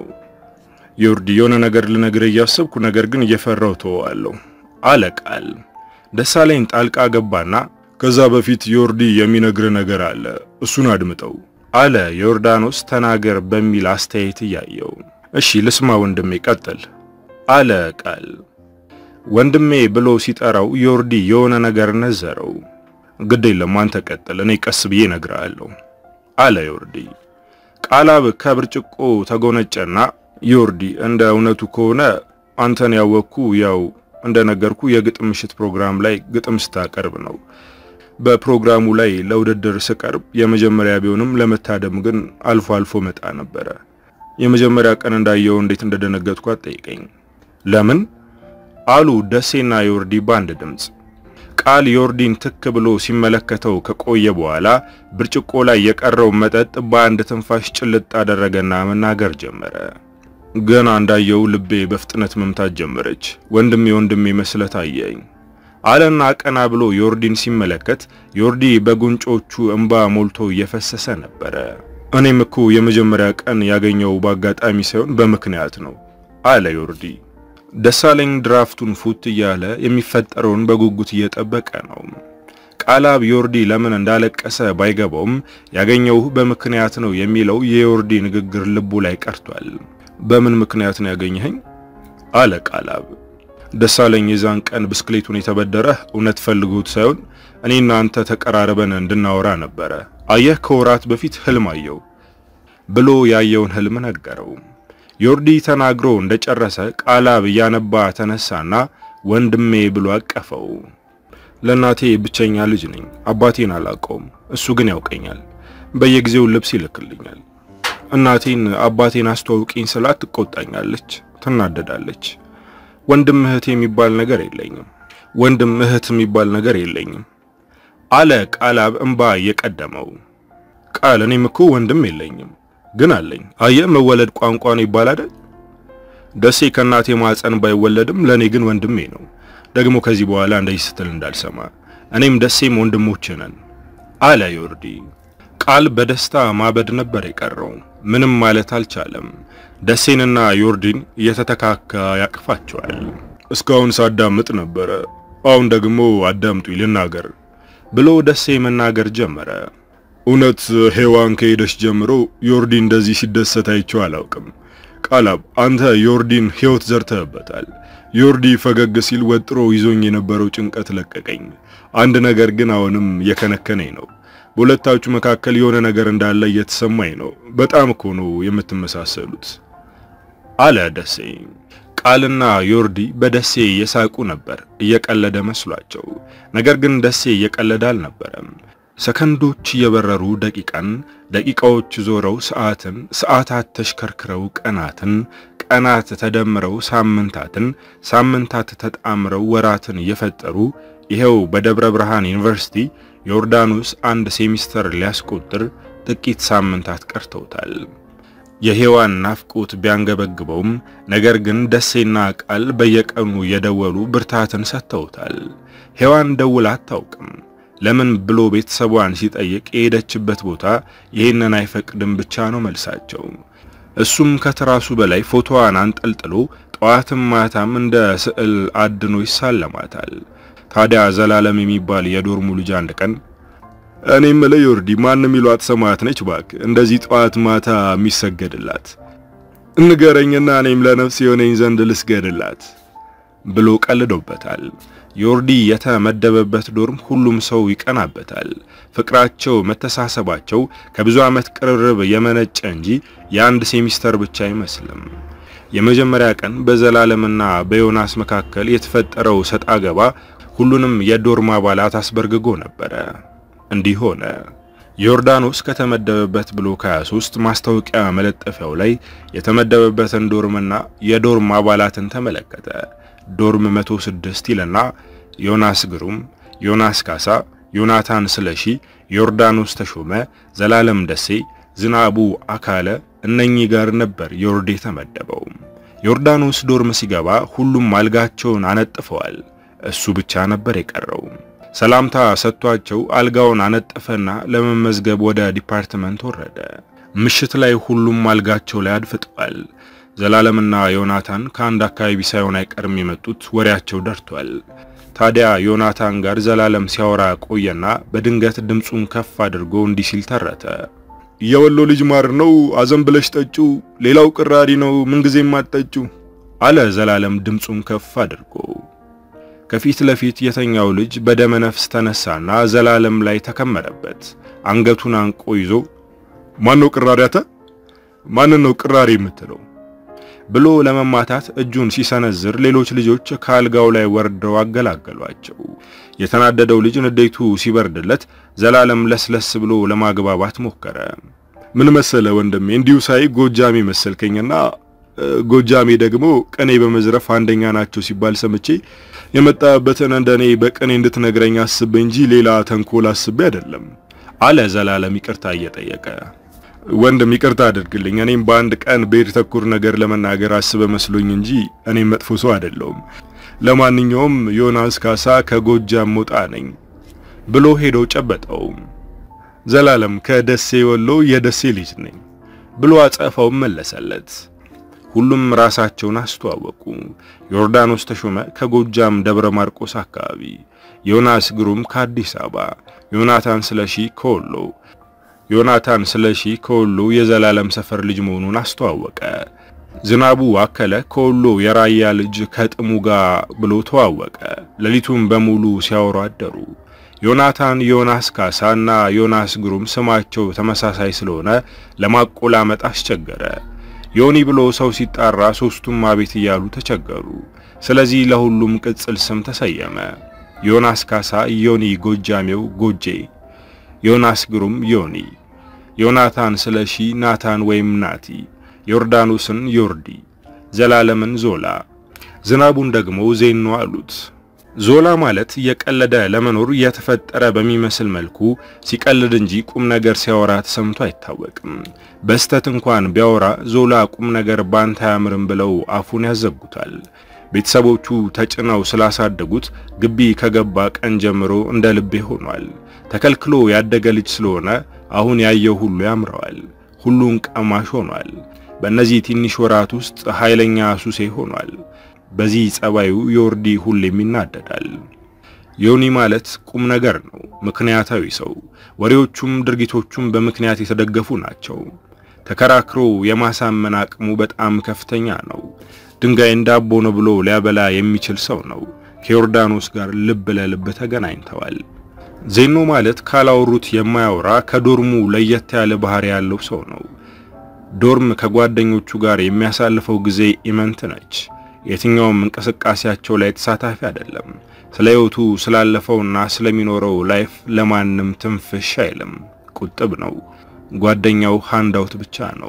[SPEAKER 1] ዮርዲ የሆነ ነገር ልነግርህ እያሰብኩ ነገር ግን እየፈራው ተወዋለሁ አለ ቃል። ደሳለኝ ጣልቃ ገባና ከዛ በፊት ዮርዲ የሚነግር ነገር አለ፣ እሱን አድምጠው አለ ዮርዳኖስ ተናገር በሚል አስተያየት እያየው። እሺ ልስማ ወንድሜ ቀጥል አለ ቃል። ወንድሜ ብሎ ሲጠራው ዮርዲ የሆነ ነገር ነዘረው። ግድ የለም አንተ ቀጥል፣ እኔ ቀስ ብዬ እነግርሃለሁ አለ ዮርዲ። ቃላብ ከብርጭቆ ተጎነጨና ዮርዲ እንደ እውነቱ ከሆነ አንተን ያወቅኩ ያው እንደነገርኩ የግጥም ምሽት ፕሮግራም ላይ ግጥም ስታቀርብ ነው። በፕሮግራሙ ላይ ለውድድር ስቀርብ የመጀመሪያ ቢሆንም ለመታደም ግን አልፎ አልፎ መጣ ነበረ። የመጀመሪያ ቀን እንዳየው እንዴት እንደደነገጥኩ አትጠይቀኝ። ለምን አሉ ደሴና ዮርዲ በአንድ ድምፅ። ቃል ዮርዲን ትክ ብሎ ሲመለከተው ከቆየ በኋላ ብርጭቆ ላይ የቀረው መጠጥ በአንድ ትንፋሽ ጭልጥ አደረገና መናገር ጀመረ። ገና እንዳየው ልቤ በፍጥነት መምታት ጀመረች። ወንድሜ ወንድሜ መስለት አየኝ አለና ቀና ብሎ ዮርዲን ሲመለከት ዮርዲ በጉንጮቹ እንባ ሞልቶ እየፈሰሰ ነበረ። እኔም እኮ የመጀመሪያ ቀን ያገኘው በአጋጣሚ ሳይሆን በምክንያት ነው አለ ዮርዲ። ደሳለኝ ድራፍቱን ፉት እያለ የሚፈጠረውን በጉጉት እየጠበቀ ነው። ቃላብ ዮርዲ ለምን እንዳለቀሰ ባይገባውም ያገኘውህ በምክንያት ነው የሚለው የዮርዲ ንግግር ልቡ ላይ ቀርቷል። በምን ምክንያት ነው ያገኘኸኝ? አለ ቃላብ። ደሳለኝ የዛን ቀን ብስክሌቱን የተበደረህ እውነት ፈልጎት ሳይሆን እኔና አንተ ተቀራርበን እንድናወራ ነበረ። አየህ ከወራት በፊት ህልም አየው ብሎ ያየውን ህልም ነገረው። ዮርዲ ተናግሮ እንደጨረሰ ቃላብ እያነባ ተነሳና ወንድሜ ብሎ አቀፈው። ለእናቴ ብቸኛ ልጅ ነኝ። አባቴን አላውቀውም፣ እሱ ግን ያውቀኛል። በየጊዜው ልብስ ይልክልኛል። እናቴን አባቴን አስተዋውቂኝ ስላት ትቆጣኛለች፣ ትናደዳለች። ወንድም እህት የሚባል ነገር የለኝም። ወንድም እህት የሚባል ነገር የለኝም አለ ቃላብ እንባ እየቀደመው። ቃል እኔም እኮ ወንድም የለኝም ግን አለኝ። አየህ መወለድ ቋንቋ ነው ይባላል። ደሴ ከእናቴ ማፀን ባይወለድም ለኔ ግን ወንድሜ ነው። ደግሞ ከዚህ በኋላ እንደዚህ ስትል እንዳልሰማ እኔም ደሴም ወንድሞች ነን አለ ዮርዲ። ቃል በደስታ ማበድ ነበር የቀረው። ምንም ማለት አልቻለም። ደሴንና ዮርዲን እየተተካካ ያቅፋቸዋል። እስካሁን ሳዳምጥ ነበረ፣ አሁን ደግሞ አዳምጡ ልናገር ብሎ ደሴ መናገር ጀመረ። እውነት ሔዋን ከሄደች ጀምሮ ዮርዲ እንደዚህ ሲደሰት አይቼው አላውቅም። ቃላብ አንተ ዮርዲን ሕይወት ዘርተህበታል። ዮርዲ ፈገግ ሲል ወጥሮ ይዞኝ የነበረው ጭንቀት ለቀቀኝ። አንድ ነገር ግን አሁንም የከነከነኝ ነው። በሁለታችሁ መካከል የሆነ ነገር እንዳለ እየተሰማኝ ነው። በጣም እኮ ነው የምትመሳሰሉት አለ ደሴ። ቃልና ዮርዲ በደሴ እየሳቁ ነበር፣ እየቀለደ መስሏቸው። ነገር ግን ደሴ እየቀለደ አልነበረም። ሰከንዶች እየበረሩ ደቂቃን፣ ደቂቃዎች ዞረው ሰዓትን፣ ሰዓታት ተሽከርክረው ቀናትን፣ ቀናት ተደምረው ሳምንታትን፣ ሳምንታት ተጣምረው ወራትን እየፈጠሩ ይሄው በደብረ ብርሃን ዩኒቨርሲቲ ዮርዳኖስ አንድ ሴሚስተር ሊያስቆጥር ጥቂት ሳምንታት ቀርተውታል። የሔዋን ናፍቆት ቢያንገበግበውም ነገር ግን ደሴና ቃል በየቀኑ የደወሉ ብርታትን ሰጥተውታል። ሔዋን ደውላ አታውቅም። ለምን ብሎ ቤተሰቧን ሲጠይቅ የሄደችበት ቦታ ይህንን አይፈቅድም ብቻ ነው መልሳቸው። እሱም ከትራሱ በላይ ፎቶዋን አንጠልጥሎ ጠዋትም ማታም እንደ ስዕል አድኖ ይሳለማታል። ታዲያ ዘላለም የሚባል የዶርሙ ልጅ አንድ ቀን እኔ የምልህ ዮርዲ ማንም ይሏት ሰማዕት ነች እባክህ እንደዚህ ጠዋት ማታ የሚሰገድላት እንገረኝና እኔም ለነፍስ የሆነኝ ዘንድ ልስገድላት ብሎ ቀልዶበታል። ዮርዲ የተመደበበት ዶርም ሁሉም ሰው ይቀናበታል። ፍቅራቸው፣ መተሳሰባቸው ከብዙ ዓመት ቅርርብ የመነጨ እንጂ የአንድ ሴሚስተር ብቻ አይመስልም። የመጀመሪያ ቀን በዘላለምና በዮናስ መካከል የተፈጠረው ሰጣ ገባ ሁሉንም የዶርም አባላት አስበርግጎ ነበረ። እንዲህ ሆነ። ዮርዳኖስ ከተመደበበት ብሎክ 23 ማስታወቂያ መለጠፊያው ላይ የተመደበበትን ዶርምና የዶርም አባላትን ተመለከተ። ዶርም 106 ይልና ዮናስ ግሩም፣ ዮናስ ካሳ፣ ዮናታን ስለሺ፣ ዮርዳኖስ ተሾመ፣ ዘላለም ደሴ፣ ዝናቡ አካለ እነኚህ ጋር ነበር ዮርዲ የተመደበው። ዮርዳኖስ ዶርም ሲገባ ሁሉም አልጋቸውን አነጥፈዋል። እሱ ብቻ ነበር የቀረው። ሰላምታ ሰጥቷቸው አልጋውን አነጠፈና ለመመዝገብ ወደ ዲፓርትመንት ወረደ። ምሽት ላይ ሁሉም አልጋቸው ላይ አድፍጠዋል። ዘላለምና ዮናታን ከአንድ አካባቢ ሳይሆን አይቀርም የመጡት ወሬያቸው ደርቷል። ታዲያ ዮናታን ጋር ዘላለም ሲያወራ ቆየና በድንገት ድምፁን ከፍ አድርጎ እንዲህ ሲል ተረተ።
[SPEAKER 2] የወሎ ልጅ ማር ነው፣ አዘን ብለሽ ጠጩ፣ ሌላው ቅራሪ ነው፣ ምንጊዜም አትጠጩ
[SPEAKER 1] አለ ዘላለም ድምፁን ከፍ አድርጎ። ከፊት ለፊት የተኛው ልጅ በደመ ነፍስ ተነሳና ዘላለም ላይ ተከመረበት። አንገቱን አንቆ ይዞ
[SPEAKER 2] ማን ነው ቅራሪ? አተ ማንን ነው ቅራሪ የምትለው?
[SPEAKER 1] ብሎ ለመማታት እጁን ሲሰነዝር ሌሎች ልጆች ከአልጋው ላይ ወርደው አገላገሏቸው። የተናደደው ልጅ ንዴቱ ሲበርድለት ዘላለም ለስለስ ብሎ ለማግባባት ሞከረ።
[SPEAKER 2] ምን መሰለ ወንድሜ፣ እንዲሁ ሳይ ጎጃሜ መሰልከኝና ጎጃሜ ደግሞ ቅኔ በመዝረፍ አንደኛ ናቸው ሲባል ሰምቼ የመጣበትን እንደኔ በቅኔ እንድትነግረኝ አስቤ እንጂ ሌላ ተንኮል አስቤ አይደለም
[SPEAKER 1] አለ ዘላለም ይቅርታ እየጠየቀ።
[SPEAKER 2] ወንድም ይቅርታ አድርግልኝ። እኔም በአንድ ቀን ብሔር ተኮር ነገር ለመናገር አስበ መስሎኝ እንጂ እኔም መጥፎ ሰው አይደለሁም። ለማንኛውም ዮናስ ካሳ ከጎጃም ሞጣ ነኝ
[SPEAKER 1] ብሎ ሄዶ ጨበጠው።
[SPEAKER 2] ዘላለም ከደሴ ወሎ የደሴ ልጅ ነኝ
[SPEAKER 1] ብሎ አጸፋው መለሰለት። ሁሉም ራሳቸውን አስተዋወቁ። ዮርዳኖስ ተሾመ ከጎጃም ደብረ ማርቆስ አካባቢ፣ ዮናስ ግሩም ከአዲስ አበባ፣ ዮናታን ስለሺ ከወሎ ዮናታን ስለሺ ከወሎ የዘላለም ሰፈር ልጅ መሆኑን አስተዋወቀ። ዝናቡ አከለ ከወሎ የራያ ልጅ ከጥሙ ጋር ብሎ ተዋወቀ። ሌሊቱን በሙሉ ሲያወሩ አደሩ። ዮናታን ዮናስ ካሳ እና ዮናስ ግሩም ስማቸው ተመሳሳይ ስለሆነ ለማቆላመጥ አስቸገረ። ዮኒ ብሎ ሰው ሲጣራ ሶስቱም አቤት እያሉ ተቸገሩ። ስለዚህ ለሁሉም ቅጽል ስም ተሰየመ። ዮናስ ካሳ ዮኒ ጎጃሜው ጎጄ ዮናስ ግሩም ዮኒ፣ ዮናታን ስለሺ ናታን ወይም ናቲ፣ ዮርዳኖስን ዮርዲ፣ ዘላለምን ዞላ፣ ዝናቡን ደግሞ ዜኖ አሉት። ዞላ ማለት እየቀለደ ለመኖር የተፈጠረ በሚመስል መልኩ ሲቀልድ እንጂ ቁም ነገር ሲያወራ ተሰምቶ አይታወቅም። በስተት እንኳን ቢያወራ ዞላ ቁም ነገር ባንተ አያምርም ብለው አፉን ያዘጉታል። ቤተሰቦቹ ተጭነው ስላሳደጉት ግቢ ከገባ ቀን ጀምሮ እንደ ልቤ ሆኗል። ተከልክሎ ያደገ ልጅ ስለሆነ አሁን ያየው ሁሉ ያምረዋል። ሁሉን ቀማሽ ሆኗል። በእነዚህ ትንሽ ወራት ውስጥ ኃይለኛ ሱሴ ሆኗል። በዚህ ጸባዩ ዮርዲ ሁሌም ይናደዳል። ዮኒ ማለት ቁም ነገር ነው፣ ምክንያታዊ ሰው። ወሬዎቹም ድርጊቶቹም በምክንያት የተደገፉ ናቸው። ተከራክሮ የማሳመን አቅሙ በጣም ከፍተኛ ነው። ድንጋይ እንዳቦ ነው ብሎ ሊያበላ የሚችል ሰው ነው። ከዮርዳኖስ ጋር ልብ ለልብ ተገናኝተዋል። ዜኖ ማለት ካላወሩት የማያወራ ከዶርሙ ለየት ያለ ባህሪ ያለው ሰው ነው። ዶርም ከጓደኞቹ ጋር የሚያሳልፈው ጊዜ ኢመንት ነች። የትኛውም እንቅስቃሴያቸው ላይ ተሳታፊ አይደለም። ስለ ሕይወቱ ስላለፈውና ስለሚኖረው ላይፍ ለማንም ትንፍሽ አይልም። ቁጥብ ነው። ጓደኛው ሃንዳውት ብቻ ነው።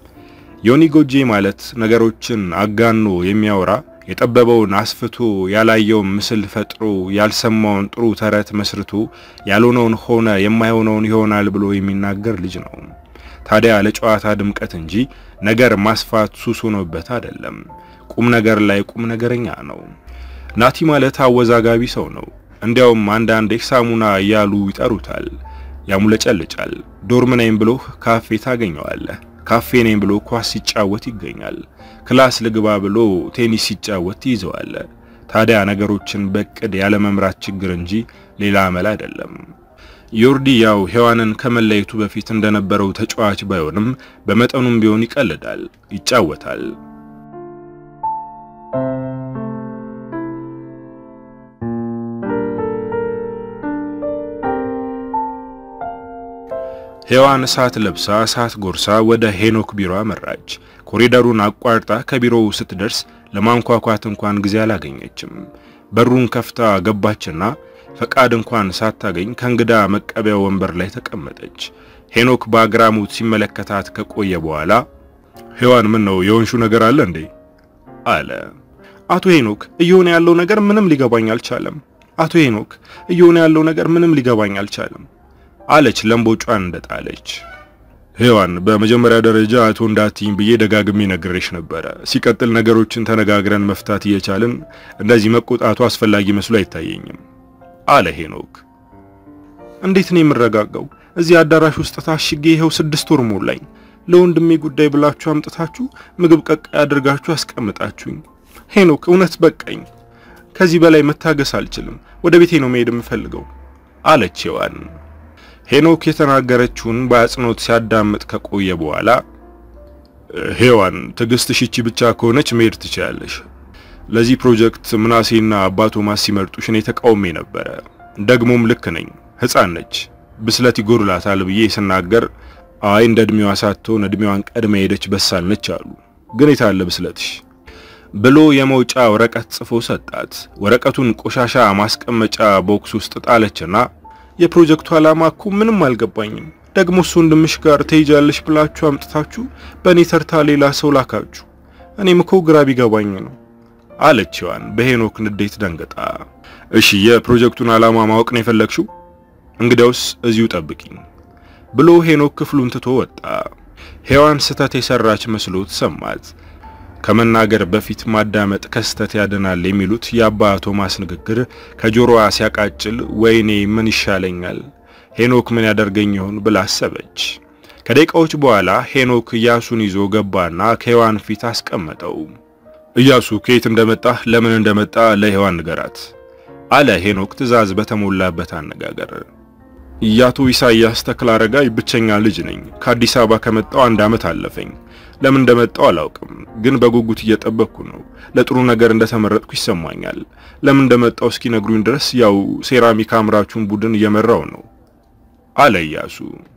[SPEAKER 1] ዮኒ ጎጄ ማለት ነገሮችን አጋኖ የሚያወራ የጠበበውን አስፍቶ ያላየውን ምስል ፈጥሮ ያልሰማውን ጥሩ ተረት መስርቶ ያልሆነውን ሆነ የማይሆነውን ይሆናል ብሎ የሚናገር ልጅ ነው። ታዲያ ለጨዋታ ድምቀት እንጂ ነገር ማስፋት ሱስ ሆኖበት አይደለም። ቁም ነገር ላይ ቁም ነገረኛ ነው። ናቲ ማለት አወዛጋቢ ሰው ነው። እንዲያውም አንዳንዴ ሳሙና እያሉ ይጠሩታል። ያሙለጨልጫል። ዶርም ነኝ ብሎ ካፌ ታገኘዋለህ። ካፌ ነኝ ብሎ ኳስ ሲጫወት ይገኛል። ክላስ ልግባ ብሎ ቴኒስ ሲጫወት ይዘዋል። ታዲያ ነገሮችን በቅድ ያለ መምራት ችግር እንጂ ሌላ አመል አይደለም። ዮርዲ ያው ሔዋንን ከመለየቱ በፊት እንደነበረው ተጫዋች ባይሆንም በመጠኑም ቢሆን ይቀልዳል፣ ይጫወታል። ሔዋን እሳት ለብሳ እሳት ጎርሳ ወደ ሄኖክ ቢሮ አመራች። ኮሪደሩን አቋርጣ ከቢሮው ስትደርስ ለማንኳኳት እንኳን ጊዜ አላገኘችም። በሩን ከፍታ ገባችና ፈቃድ እንኳን ሳታገኝ ከእንግዳ መቀበያ ወንበር ላይ ተቀመጠች። ሄኖክ በአግራሞት ሲመለከታት ከቆየ በኋላ ሔዋን ምን ነው የወንሹ ነገር አለ እንዴ? አለ። አቶ ሄኖክ እየሆነ ያለው ነገር ምንም ሊገባኝ አልቻለም። አቶ ሄኖክ እየሆነ ያለው ነገር ምንም ሊገባኝ አልቻለም አለች ለምቦጯን እንደጣለች። ሔዋን በመጀመሪያ ደረጃ አቶ እንዳትኝ ብዬ ደጋግሜ ነግሬሽ ነበረ። ሲቀጥል ነገሮችን ተነጋግረን መፍታት እየቻልን እንደዚህ መቆጣቱ አስፈላጊ መስሎ አይታየኝም አለ ሄኖክ። እንዴት ነው የምረጋጋው? እዚህ አዳራሽ ውስጥ ታሽጌ ይኸው ስድስት ወር ሞላኝ። ለወንድሜ ጉዳይ ብላችሁ አምጥታችሁ ምግብ ቀቃይ አድርጋችሁ አስቀምጣችሁኝ። ሄኖክ እውነት በቃኝ። ከዚህ በላይ መታገስ አልችልም። ወደ ቤቴ ነው መሄድ የምፈልገው አለች ሔዋን። ሄኖክ የተናገረችውን በአጽንኦት ሲያዳምጥ ከቆየ በኋላ ሔዋን ትዕግስትሽ ይቺ ብቻ ከሆነች መሄድ ትችላለሽ። ለዚህ ፕሮጀክት ምናሴና አባቶ ማስ ሲመርጡሽ እኔ ተቃውሜ ነበረ። ደግሞም ልክ ነኝ። ሕፃን ነች፣ ብስለት ይጎድላታል ብዬ ስናገር አይ እንደ እድሜዋ ሳትሆን እድሜዋን ቀድማ ሄደች በሳል ነች አሉ። ግን የታለ ብስለትሽ ብሎ የመውጫ ወረቀት ጽፎ ሰጣት። ወረቀቱን ቆሻሻ ማስቀመጫ ቦክስ ውስጥ ጣለችና የፕሮጀክቱ ዓላማ እኮ ምንም አልገባኝም። ደግሞ እሱ ወንድምሽ ጋር ትሄጃለሽ ብላችሁ አምጥታችሁ በእኔ ተርታ ሌላ ሰው ላካችሁ። እኔም እኮ ግራ ቢገባኝ ነው አለች ሔዋን በሄኖክ ንዴት ደንግጣ። እሺ የፕሮጀክቱን ዓላማ ማወቅ ነው የፈለግሽው? እንግዲያውስ እዚሁ ጠብቂኝ ብሎ ሄኖክ ክፍሉን ትቶ ወጣ። ሔዋን ስህተት የሰራች መስሎት ሰማት። ከመናገር በፊት ማዳመጥ ከስተት ያድናል የሚሉት የአባ ቶማስ ንግግር ከጆሮዋ ሲያቃጭል ወይኔ ምን ይሻለኛል፣ ሄኖክ ምን ያደርገኝ ይሆን ብላ አሰበች። ከደቂቃዎች በኋላ ሄኖክ ኢያሱን ይዞ ገባና ከሔዋን ፊት አስቀመጠው። ኢያሱ ከየት እንደመጣ ለምን እንደመጣ ለሔዋን ንገራት አለ ሄኖክ ትዕዛዝ በተሞላበት አነጋገር። የአቶ ኢሳያስ ተክለአረጋይ ብቸኛ ልጅ ነኝ። ከአዲስ አበባ ከመጣው አንድ ዓመት አለፈኝ። ለምን እንደመጣው አላውቅም፣ ግን በጉጉት እየጠበቅኩ ነው። ለጥሩ ነገር እንደተመረጥኩ ይሰማኛል። ለምን እንደመጣው እስኪነግሩኝ ድረስ ያው ሴራሚክ አምራቹን ቡድን እየመራው ነው አለ ኢያሱ።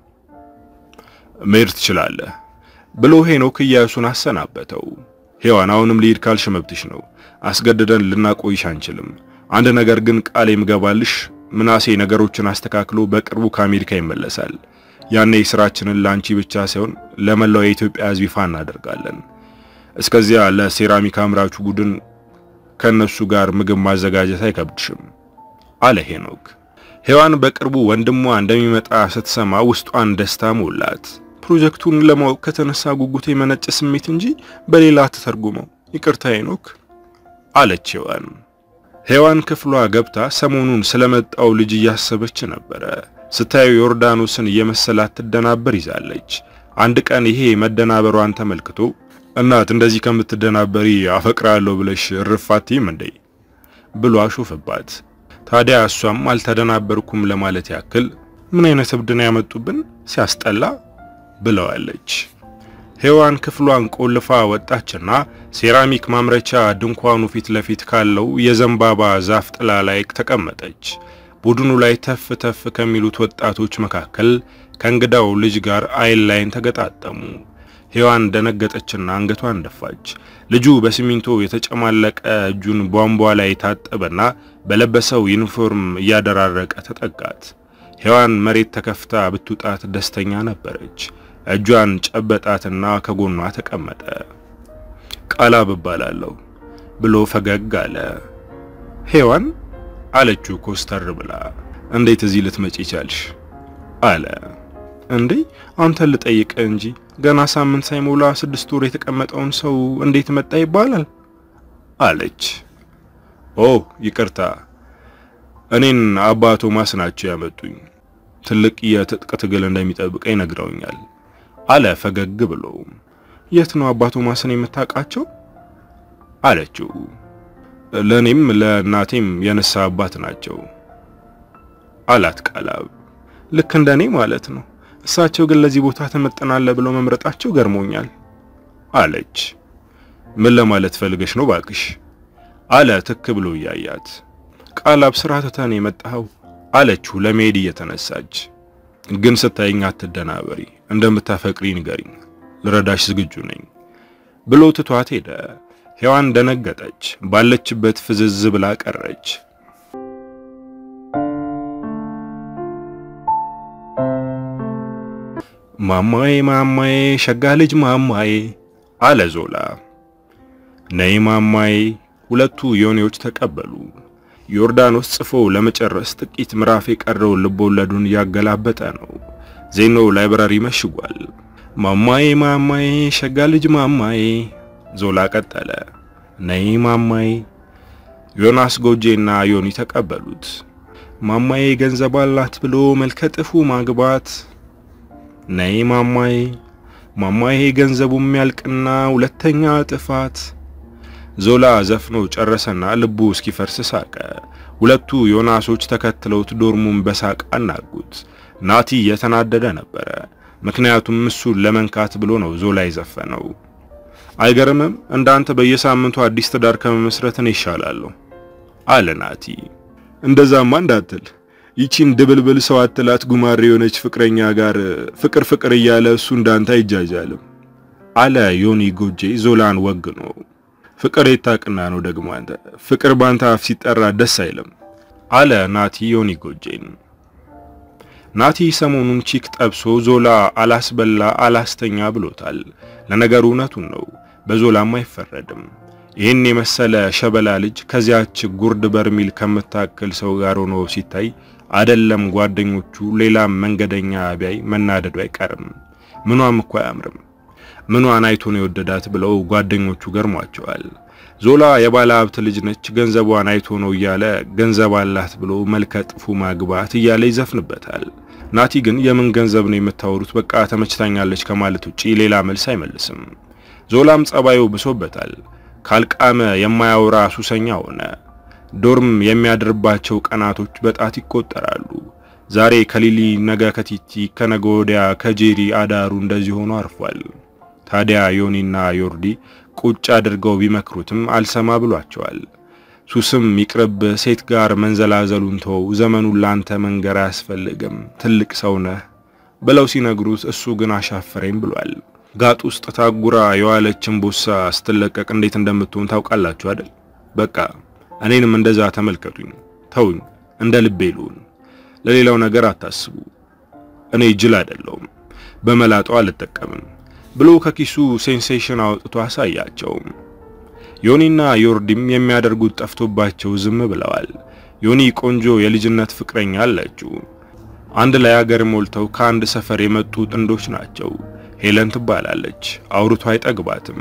[SPEAKER 1] መሄድ ትችላለህ ብሎ ሄኖክ ኢያሱን አሰናበተው። ሔዋን አሁንም ልሂድ ካልሽ መብትሽ ነው። አስገድደን ልናቆይሽ አንችልም። አንድ ነገር ግን ቃል የምገባልሽ ምናሴ ነገሮችን አስተካክሎ በቅርቡ ከአሜሪካ ይመለሳል። ያኔ ስራችንን ላንቺ ብቻ ሳይሆን ለመላው የኢትዮጵያ ሕዝብ ይፋ እናደርጋለን። እስከዚያ ለሴራሚክ አምራቹ ቡድን ከነሱ ጋር ምግብ ማዘጋጀት አይከብድሽም አለ ሄኖክ። ሔዋን በቅርቡ ወንድሟ እንደሚመጣ ስትሰማ ውስጧን ደስታ ሞላት። ፕሮጀክቱን ለማወቅ ከተነሳ ጉጉት የመነጨ ስሜት እንጂ በሌላ አትተርጉመው። ይቅርታ ሄኖክ አለች ሔዋን። ሔዋን ክፍሏ ገብታ ሰሞኑን ስለመጣው ልጅ እያሰበች ነበረ። ስታየው ዮርዳኖስን እየመሰላት ትደናበር ይዛለች። አንድ ቀን ይሄ መደናበሯን ተመልክቶ እናት እንደዚህ ከምትደናበሪ አፈቅራለሁ ብለሽ እርፋቲም እንዴ ብሎ አሾፈባት። ታዲያ እሷም አልተደናበርኩም ለማለት ያክል ምን አይነት እብድና ያመጡብን ሲያስጠላ ብለዋለች። ሔዋን ክፍሏን ቆልፋ ወጣችና ሴራሚክ ማምረቻ ድንኳኑ ፊት ለፊት ካለው የዘንባባ ዛፍ ጥላ ላይ ተቀመጠች። ቡድኑ ላይ ተፍ ተፍ ከሚሉት ወጣቶች መካከል ከእንግዳው ልጅ ጋር አይን ላይን ተገጣጠሙ። ሔዋን ደነገጠችና አንገቷን ደፋች። ልጁ በሲሚንቶ የተጨማለቀ እጁን ቧንቧ ላይ ታጠበና በለበሰው ዩኒፎርም እያደራረቀ ተጠጋት። ሔዋን መሬት ተከፍታ ብትውጣት ደስተኛ ነበረች። እጇን ጨበጣትና ከጎኗ ተቀመጠ። ቃላብ እባላለሁ ብሎ ፈገግ አለ። ሔዋን አለችው ኮስተር ብላ። እንዴት እዚህ ልትመጪ ቻልሽ? አለ። እንዴ አንተን ልጠይቅ እንጂ ገና ሳምንት ሳይሞላ ስድስት ወር የተቀመጠውን ሰው እንዴት መጣ ይባላል? አለች። ኦ ይቅርታ፣ እኔን አባ ቶማስ ናቸው ያመጡኝ። ትልቅ የትጥቅ ትግል እንደሚጠብቀኝ ነግረውኛል አለ ፈገግ ብሎ። የት ነው አባ ቶማስን የምታውቃቸው? አለችው። ለእኔም ለእናቴም የነሳ አባት ናቸው አላት ቃላብ። ልክ እንደኔ ማለት ነው። እሳቸው ግን ለዚህ ቦታ ተመጥናለህ ብለው መምረጣቸው ገርሞኛል አለች። ምን ለማለት ፈልገሽ ነው ባክሽ? አለ ትክ ብሎ እያያት። ቃላብ ስራ ትተህ የመጣኸው አለችው ለመሄድ እየተነሳች። ግን ስታይኝ አትደናበሪ፣ እንደምታፈቅሪ ንገሪኝ፣ ልረዳሽ ዝግጁ ነኝ ብሎ ትቷት ሄደ። ሔዋን ደነገጠች፣ ባለችበት ፍዝዝ ብላ ቀረች። ማማዬ ማማዬ ሸጋ ልጅ ማማዬ አለ ዞላ። ነይ ማማዬ ሁለቱ ዮኒዎች ተቀበሉ። ዮርዳኖስ ጽፎ ለመጨረስ ጥቂት ምዕራፍ የቀረው ልቦለዱን እያገላበጠ ነው። ዜኖ ላይብራሪ መሽጓል። ማማዬ ማማዬ ሸጋ ልጅ ማማዬ ዞላ ቀጠለ። ነይ ማማዬ ዮናስ ጎጄና ዮኒ ተቀበሉት። ማማዬ ገንዘብ አላት ብሎ መልከጥፉ ማግባት። ነይ ማማዬ ማማዬ ገንዘቡ የሚያልቅና ሁለተኛ ጥፋት። ዞላ ዘፍኖ ጨረሰና ልቡ እስኪፈርስ ሳቀ። ሁለቱ ዮናሶች ተከትለውት ዶርሙን በሳቅ አናጉት። ናቲ እየተናደደ ነበረ። ምክንያቱም እሱን ለመንካት ብሎ ነው ዞላ የዘፈነው። አይገርምም? እንዳንተ በየሳምንቱ አዲስ ትዳር ከመመስረት እኔ ይሻላለሁ አለ ናቲ።
[SPEAKER 2] እንደዛማ እንዳትል ይቺን ድብልብል ሰው አትላት ጉማሬ የሆነች ፍቅረኛ ጋር ፍቅር ፍቅር እያለ እሱ እንዳንተ አይጃጃልም
[SPEAKER 1] አለ ዮኒ ጎጄ ዞላን ወግ ነው።
[SPEAKER 2] ፍቅር የታቅና ነው ደግሞ አንተ ፍቅር ባንተ አፍ ሲጠራ ደስ አይልም
[SPEAKER 1] አለ ናቲ ዮኒ ጎጄን። ናቲ ሰሞኑን ቺክ ጠብሶ ዞላ አላስበላ አላስተኛ ብሎታል። ለነገሩ እውነቱን ነው፣ በዞላም አይፈረድም። ይህን የመሰለ ሸበላ ልጅ ከዚያች ጉርድ በርሚል ከምታክል ሰው ጋር ሆኖ ሲታይ አደለም ጓደኞቹ ሌላም መንገደኛ ቢያይ መናደዱ አይቀርም። ምኗም እኮ አያምርም። ምኗን አይቶ ነው የወደዳት ብለው ጓደኞቹ ገርሟቸዋል። ዞላ የባለ ሀብት ልጅ ነች፣ ገንዘቧን አይቶ ነው እያለ ገንዘብ አላት ብሎ መልከ ጥፉ ማግባት እያለ ይዘፍንበታል። ናቲ ግን የምን ገንዘብ ነው የምታወሩት? በቃ ተመችታኛለች ከማለት ውጪ ሌላ መልስ አይመልስም። ዞላም ጸባዩ ብሶበታል። ካልቃመ የማያወራ ሱሰኛ ሆነ። ዶርም የሚያድርባቸው ቀናቶች በጣት ይቆጠራሉ። ዛሬ ከሊሊ፣ ነገ ከቲቲ፣ ከነገ ወዲያ ከጄሪ አዳሩ እንደዚህ ሆኖ አርፏል። ታዲያ ዮኒና ዮርዲ ቁጭ አድርገው ቢመክሩትም አልሰማ ብሏቸዋል። ሱስም ይቅርብ፣ ሴት ጋር መንዘላዘሉን ተው፣ ዘመኑን ላንተ መንገር አያስፈልግም፣ ትልቅ ሰው ነህ ብለው ሲነግሩት እሱ ግን አሻፈረኝ ብሏል። ጋጥ ውስጥ ታጉራ የዋለችን ቦሳ ስትለቀቅ እንዴት እንደምትሆን ታውቃላችሁ አይደል? በቃ እኔንም እንደዛ ተመልከቱኝ፣ ተውኝ፣ እንደ ልቤ ልሁን፣ ለሌላው ነገር አታስቡ፣ እኔ ጅል አይደለሁም፣ በመላጣው አልጠቀምም ብሎ ከኪሱ ሴንሴሽን አውጥቶ አሳያቸው። ዮኒና ዮርዲም የሚያደርጉት ጠፍቶባቸው ዝም ብለዋል። ዮኒ ቆንጆ የልጅነት ፍቅረኛ አለችው። አንድ ላይ ሀገር ሞልተው ከአንድ ሰፈር የመጡ ጥንዶች ናቸው። ሄለን ትባላለች። አውርቶ አይጠግባትም።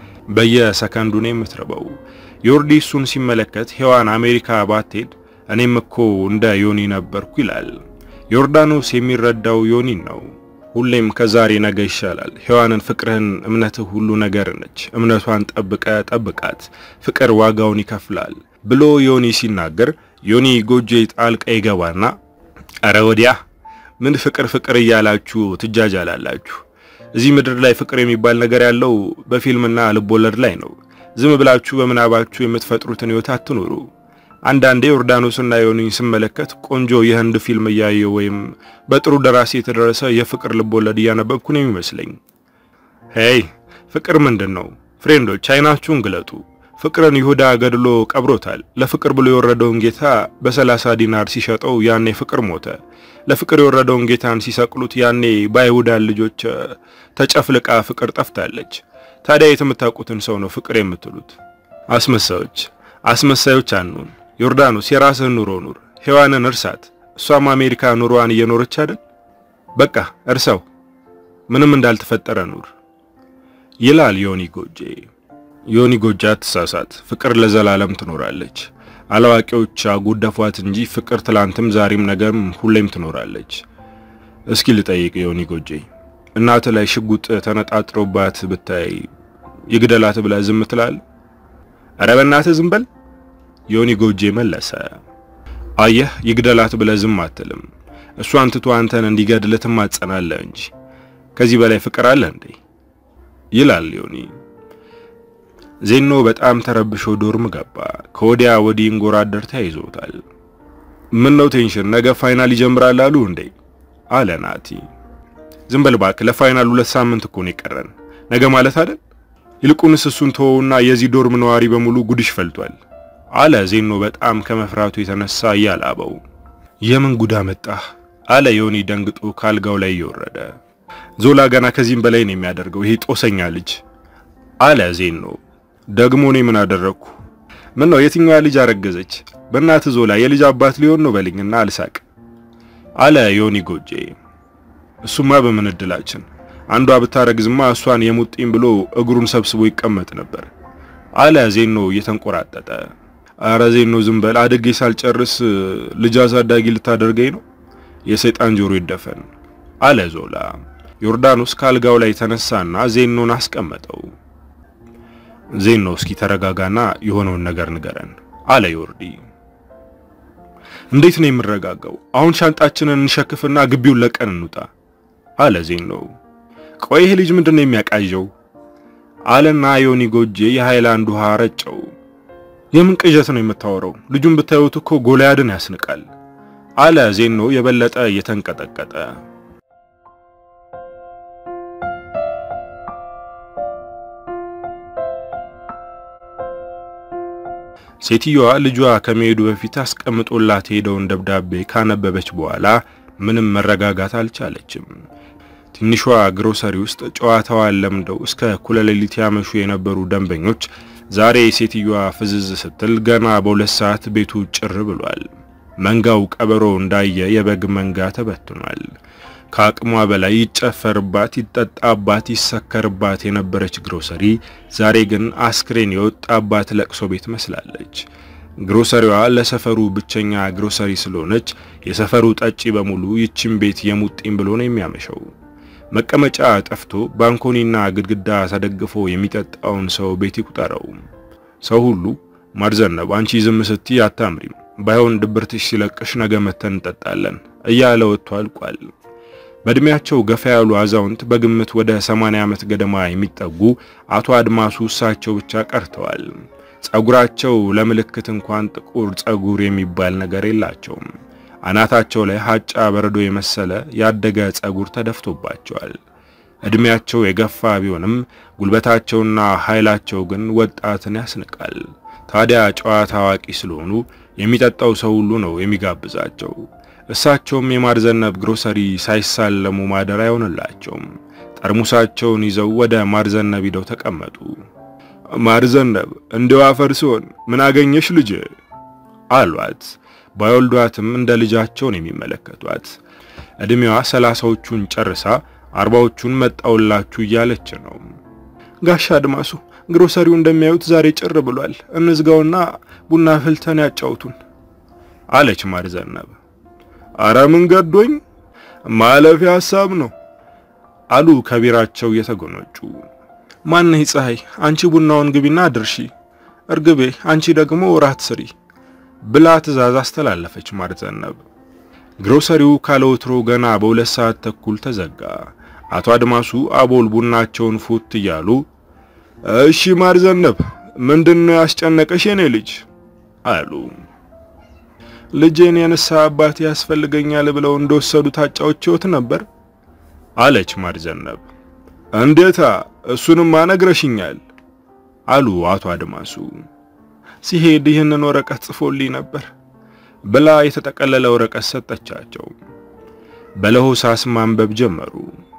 [SPEAKER 1] በየሰከንዱ ነው የምትርበው። ዮርዲ እሱን ሲመለከት ሔዋን አሜሪካ ባትሄድ እኔም እኮ እንደ ዮኒ ነበርኩ ይላል። ዮርዳኖስ የሚረዳው ዮኒን ነው። ሁሌም ከዛሬ ነገ ይሻላል። ሔዋንን ፍቅርህን፣ እምነትህ ሁሉ ነገር ነች። እምነቷን ጠብቀ ጠብቃት፣ ፍቅር ዋጋውን ይከፍላል ብሎ ዮኒ ሲናገር ዮኒ ጎጆ ጣልቃ ይገባና አረ ወዲያ ምን ፍቅር ፍቅር እያላችሁ ትጃጃላላችሁ? እዚህ ምድር ላይ ፍቅር የሚባል ነገር ያለው በፊልምና ልቦለድ ላይ ነው። ዝም ብላችሁ በምናባችሁ የምትፈጥሩትን ሕይወት አትኑሩ። አንዳንዴ ዮርዳኖስና ዮኒን ስመለከት ቆንጆ የህንድ ፊልም እያየሁ ወይም በጥሩ ደራሲ የተደረሰ የፍቅር ልቦለድ እያነበብኩ ነው የሚመስለኝ። ሄይ ፍቅር ምንድን ነው? ፍሬንዶች አይናችሁን ግለጡ። ፍቅርን ይሁዳ ገድሎ ቀብሮታል። ለፍቅር ብሎ የወረደውን ጌታ በሰላሳ ዲናር ሲሸጠው ያኔ ፍቅር ሞተ። ለፍቅር የወረደውን ጌታን ሲሰቅሉት ያኔ በአይሁዳን ልጆች ተጨፍልቃ ፍቅር ጠፍታለች። ታዲያ የምታውቁትን ሰው ነው ፍቅር የምትሉት? አስመሳዮች አስመሳዮች አንሁን። ዮርዳኖስ የራስህን ኑሮ ኑር። ሔዋንን እርሳት። እሷም አሜሪካ ኑሮዋን እየኖረች አይደል? በቃ እርሳው፣ ምንም እንዳልተፈጠረ ኑር ይላል ዮኒ ጎጄ። ዮኒ ጎጄ አትሳሳት፣ ፍቅር ለዘላለም ትኖራለች። አላዋቂዎች አጉደፏት እንጂ ፍቅር ትላንትም ዛሬም ነገም ሁሌም ትኖራለች። እስኪ ልጠይቅ ዮኒ ጎጄ፣ እናት ላይ ሽጉጥ ተነጣጥሮባት ብታይ ይግደላት ብለህ ዝም ትላለህ? ኧረ በእናትህ ዝም በል ዮኒ ጎጄ መለሰ። አየህ ይግደላት ብለህ ዝም አትልም። እሷን ትቶ አንተን እንዲገድልህ ትማጸናለህ እንጂ ከዚህ በላይ ፍቅር አለ እንዴ? ይላል ዮኒ። ዜኖ በጣም ተረብሾ ዶርም ገባ። ከወዲያ ወዲህ እንጎራደር ተያይዞታል። ምን ነው ቴንሽን? ነገ ፋይናል ይጀምራል አሉ እንዴ? አለ ናቲ። ዝም በል እባክህ፣ ለፋይናል ሁለት ሳምንት እኮ ነው የቀረን። ነገ ማለት አይደል? ይልቁንስ እሱን ተወውና የዚህ ዶርም ነዋሪ በሙሉ ጉድሽ ፈልቷል አለ ዜኖ በጣም ከመፍራቱ የተነሳ እያላበው። የምን ጉዳ መጣህ? አለ ዮኒ ደንግጦ ካልጋው ላይ እየወረደ። ዞላ ገና ከዚህም በላይ ነው የሚያደርገው ይሄ ጦሰኛ ልጅ አለ ዜኖ። ደግሞ እኔ ምን አደረግኩ? ምን ነው የትኛዋ ልጅ አረገዘች? በእናት ዞላ የልጅ አባት ሊሆን ነው በልኝና አልሳቅ አለ ዮኒ ጎጄ። እሱማ በምን እድላችን አንዷ ብታረግዝማ እሷን የሙጥኝ ብሎ እግሩን ሰብስቦ ይቀመጥ ነበር አለ ዜኖ እየተንቆራጠጠ።
[SPEAKER 2] ኧረ ዜኖ ዝም በል አድጌ ሳልጨርስ ልጅ አሳዳጊ ልታደርገኝ ነው? የሰይጣን ጆሮ ይደፈን አለ ዞላ። ዮርዳኖስ ካልጋው ላይ ተነሳና ዜኖን አስቀመጠው። ዜኖ እስኪ ተረጋጋና የሆነውን ነገር ንገረን አለ ዮርዲ። እንዴት ነው የምረጋጋው? አሁን ሻንጣችንን እንሸክፍና ግቢውን ለቀን እንውጣ አለ ዜኖ። ቆይ ይሄ ልጅ ምንድነው የሚያቃዠው? አለና ዮኒ ጎጄ የሃይላንድ ውሃ ረጨው። የምን ቅዠት ነው የምታወራው? ልጁን ብታዩት እኮ ጎልያድን ያስንቃል አለ ዜኖ የበለጠ እየተንቀጠቀጠ። ሴትዮዋ ልጇ ከመሄዱ በፊት አስቀምጦላት ሄደውን ደብዳቤ ካነበበች በኋላ ምንም መረጋጋት አልቻለችም። ትንሿ ግሮሰሪ ውስጥ ጨዋታዋን ለምደው እስከ እኩለ ሌሊት ያመሹ የነበሩ ደንበኞች ዛሬ ሴትዮዋ ፍዝዝ ስትል ገና በሁለት ሰዓት ቤቱ ጭር ብሏል። መንጋው ቀበሮ እንዳየ የበግ መንጋ ተበትኗል። ከአቅሟ በላይ ይጨፈርባት፣ ይጠጣባት፣ ይሰከርባት የነበረች ግሮሰሪ ዛሬ ግን አስክሬን የወጣባት ለቅሶ ቤት መስላለች። ግሮሰሪዋ ለሰፈሩ ብቸኛ ግሮሰሪ ስለሆነች የሰፈሩ ጠጪ በሙሉ ይችን ቤት የሙጥኝ ብሎ ነው የሚያመሸው። መቀመጫ ጠፍቶ ባንኮኒና ግድግዳ ተደግፎ የሚጠጣውን ሰው ቤት ይቁጠረው። ሰው ሁሉ ማርዘነብ አንቺ ዝም ስትይ አታምሪም፣ ባይሆን ድብርትሽ ሲለቅሽ ነገ መተን እንጠጣለን እያለ ወጥቶ አልቋል። በእድሜያቸው ገፋ ያሉ አዛውንት በግምት ወደ 80 ዓመት ገደማ የሚጠጉ አቶ አድማሱ እሳቸው ብቻ ቀርተዋል። ጸጉራቸው ለምልክት እንኳን ጥቁር ጸጉር የሚባል ነገር የላቸውም። አናታቸው ላይ ሀጫ በረዶ የመሰለ ያደገ ጸጉር ተደፍቶባቸዋል። እድሜያቸው የገፋ ቢሆንም ጉልበታቸውና ኃይላቸው ግን ወጣትን ያስንቃል። ታዲያ ጨዋታ አዋቂ ስለሆኑ የሚጠጣው ሰው ሁሉ ነው የሚጋብዛቸው። እሳቸውም የማርዘነብ ግሮሰሪ ሳይሳለሙ ማደር አይሆንላቸውም። ጠርሙሳቸውን ይዘው ወደ ማርዘነብ ሂደው ተቀመጡ። ማርዘነብ እንደው አፈር ሲሆን ምን አገኘሽ ልጅ አሏት። ባይወልዷትም እንደ ልጃቸውን የሚመለከቷት እድሜዋ ሰላሳዎቹን ጨርሳ አርባዎቹን መጣውላችሁ እያለች ነው። ጋሻ አድማሱ ግሮሰሪው እንደሚያዩት ዛሬ ጭር ብሏል። እንዝጋውና ቡና ፍልተን ያጫውቱን አለች ማርዘነብ። አረ ምን ገዶኝ ማለፊያ ሀሳብ ነው አሉ ከቢራቸው እየተጎነጩ። ማነህ ፀሐይ፣ አንቺ ቡናውን ግቢና ድርሺ፣ እርግቤ አንቺ ደግሞ ራት ስሪ ብላ ትዕዛዝ አስተላለፈች ማርዘነብ። ግሮሰሪው ካለወትሮ ገና በሁለት ሰዓት ተኩል ተዘጋ። አቶ አድማሱ አቦል ቡናቸውን ፉት እያሉ እሺ ማርዘነብ ምንድነው ያስጨነቀሽ የኔ ልጅ አሉ። ልጄን የንስሐ አባት ያስፈልገኛል ብለው እንደወሰዱ ታጫውቼዎት ነበር አለች ማርዘነብ። እንዴታ እሱንም አነግረሽኛል አሉ አቶ አድማሱ። ሲሄድ ይህንን ወረቀት ጽፎልኝ ነበር ብላ የተጠቀለለ ወረቀት ሰጠቻቸው። በለሆሳስ ማንበብ ጀመሩ።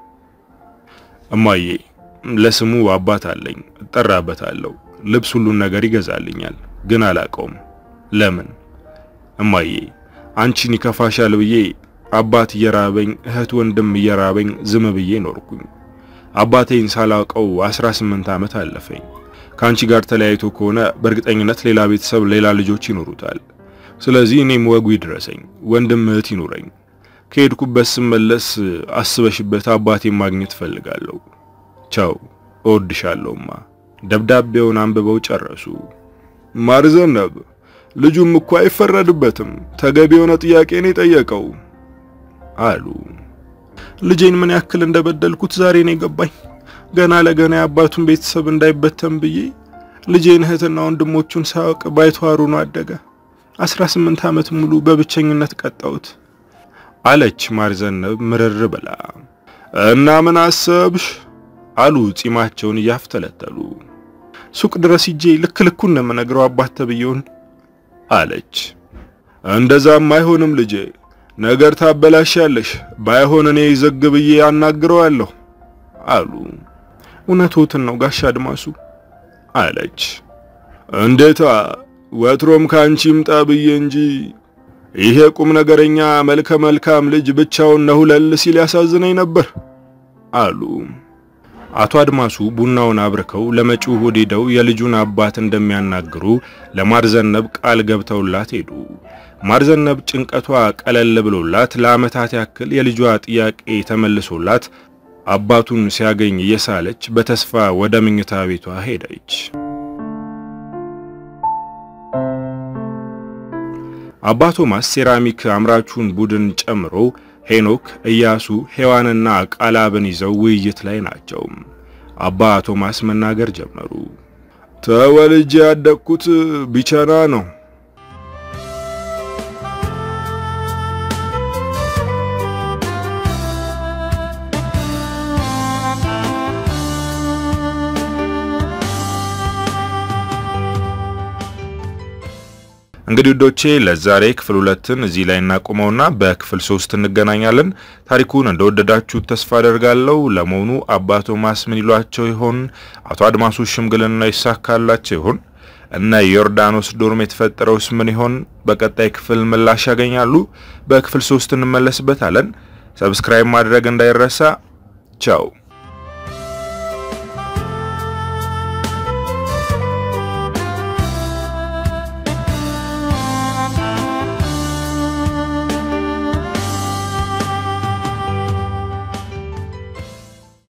[SPEAKER 2] እማዬ ለስሙ አባት አለኝ፣ እጠራበታለሁ። ልብስ፣ ሁሉን ነገር ይገዛልኛል፣ ግን አላቀውም። ለምን እማዬ አንቺን ይከፋሻል ብዬ አባት እየራበኝ እህት ወንድም እየራበኝ ዝም ብዬ ኖርኩኝ። አባቴን ሳላውቀው 18 ዓመት አለፈኝ። ከአንቺ ጋር ተለያይቶ ከሆነ በእርግጠኝነት ሌላ ቤተሰብ፣ ሌላ ልጆች ይኖሩታል። ስለዚህ እኔም ወጉ ይድረሰኝ፣ ወንድም እህት ይኑረኝ። ከሄድኩበት ስመለስ አስበሽበት አባቴን ማግኘት ፈልጋለሁ። ቻው፣ እወድሻለሁማ። ደብዳቤውን አንብበው ጨረሱ። ማርዘነብ ልጁም እኮ አይፈረድበትም፣ ተገቢ የሆነ ጥያቄ ነው የጠየቀው አሉ። ልጄን ምን ያክል እንደበደልኩት ዛሬ ነው የገባኝ። ገና ለገና የአባቱን ቤተሰብ እንዳይበተን ብዬ ልጄን እህትና ወንድሞቹን ሳያውቅ ባይተዋሩ ነው አደገ። 18 ዓመት ሙሉ በብቸኝነት ቀጣሁት አለች ማርዘነብ ምርር ብላ። እና ምን አሰብሽ አሉ ጺማቸውን እያፍተለተሉ። ሱቅ ድረስ ሂጄ ልክ ልኩን ነው የምነግረው አባት ተብዬውን አለች። እንደዛም አይሆንም ልጄ፣ ነገር ታበላሻለሽ። ባይሆን እኔ ዘግ ብዬ አናግረዋለሁ አሉ። እውነቶትን ነው ጋሻ አድማሱ አለች። እንዴታ ወትሮም ካንቺ ይምጣ ብዬ እንጂ ይሄ ቁም ነገረኛ መልከ መልካም ልጅ ብቻውን ነሁለል ሲል ያሳዝነኝ ነበር አሉ።
[SPEAKER 1] አቶ አድማሱ ቡናውን አብርከው ለመጪው እሁድ ሄደው የልጁን አባት እንደሚያናግሩ ለማርዘነብ ቃል ገብተውላት ሄዱ። ማርዘነብ ጭንቀቷ ቀለል ብሎላት ለዓመታት ያክል የልጇ ጥያቄ ተመልሶላት አባቱን ሲያገኝ እየሳለች በተስፋ ወደ መኝታ ቤቷ ሄደች። አባ ቶማስ ሴራሚክ አምራቹን ቡድን ጨምሮ ሄኖክ፣ ኢያሱ፣ ሔዋንና ቃላብን ይዘው ውይይት ላይ ናቸው። አባ ቶማስ መናገር ጀመሩ።
[SPEAKER 2] ተወልጄ ያደግኩት ቢቸና ነው።
[SPEAKER 1] እንግዲህ ውዶቼ ለዛሬ ክፍል ሁለትን እዚህ ላይ እናቆመውና በክፍል ሶስት እንገናኛለን። ታሪኩን እንደወደዳችሁ ተስፋ አደርጋለሁ። ለመሆኑ አባ ቶማስ ምን ይሏቸው ይሆን? አቶ አድማሱ ሽምግልና ይሳካላቸው ይሆን? እነ ዮርዳኖስ ዶርም የተፈጠረውስ ምን ይሆን? በቀጣይ ክፍል ምላሽ ያገኛሉ። በክፍል ሶስት እንመለስበታለን። ሰብስክራይብ ማድረግ እንዳይረሳ። ቻው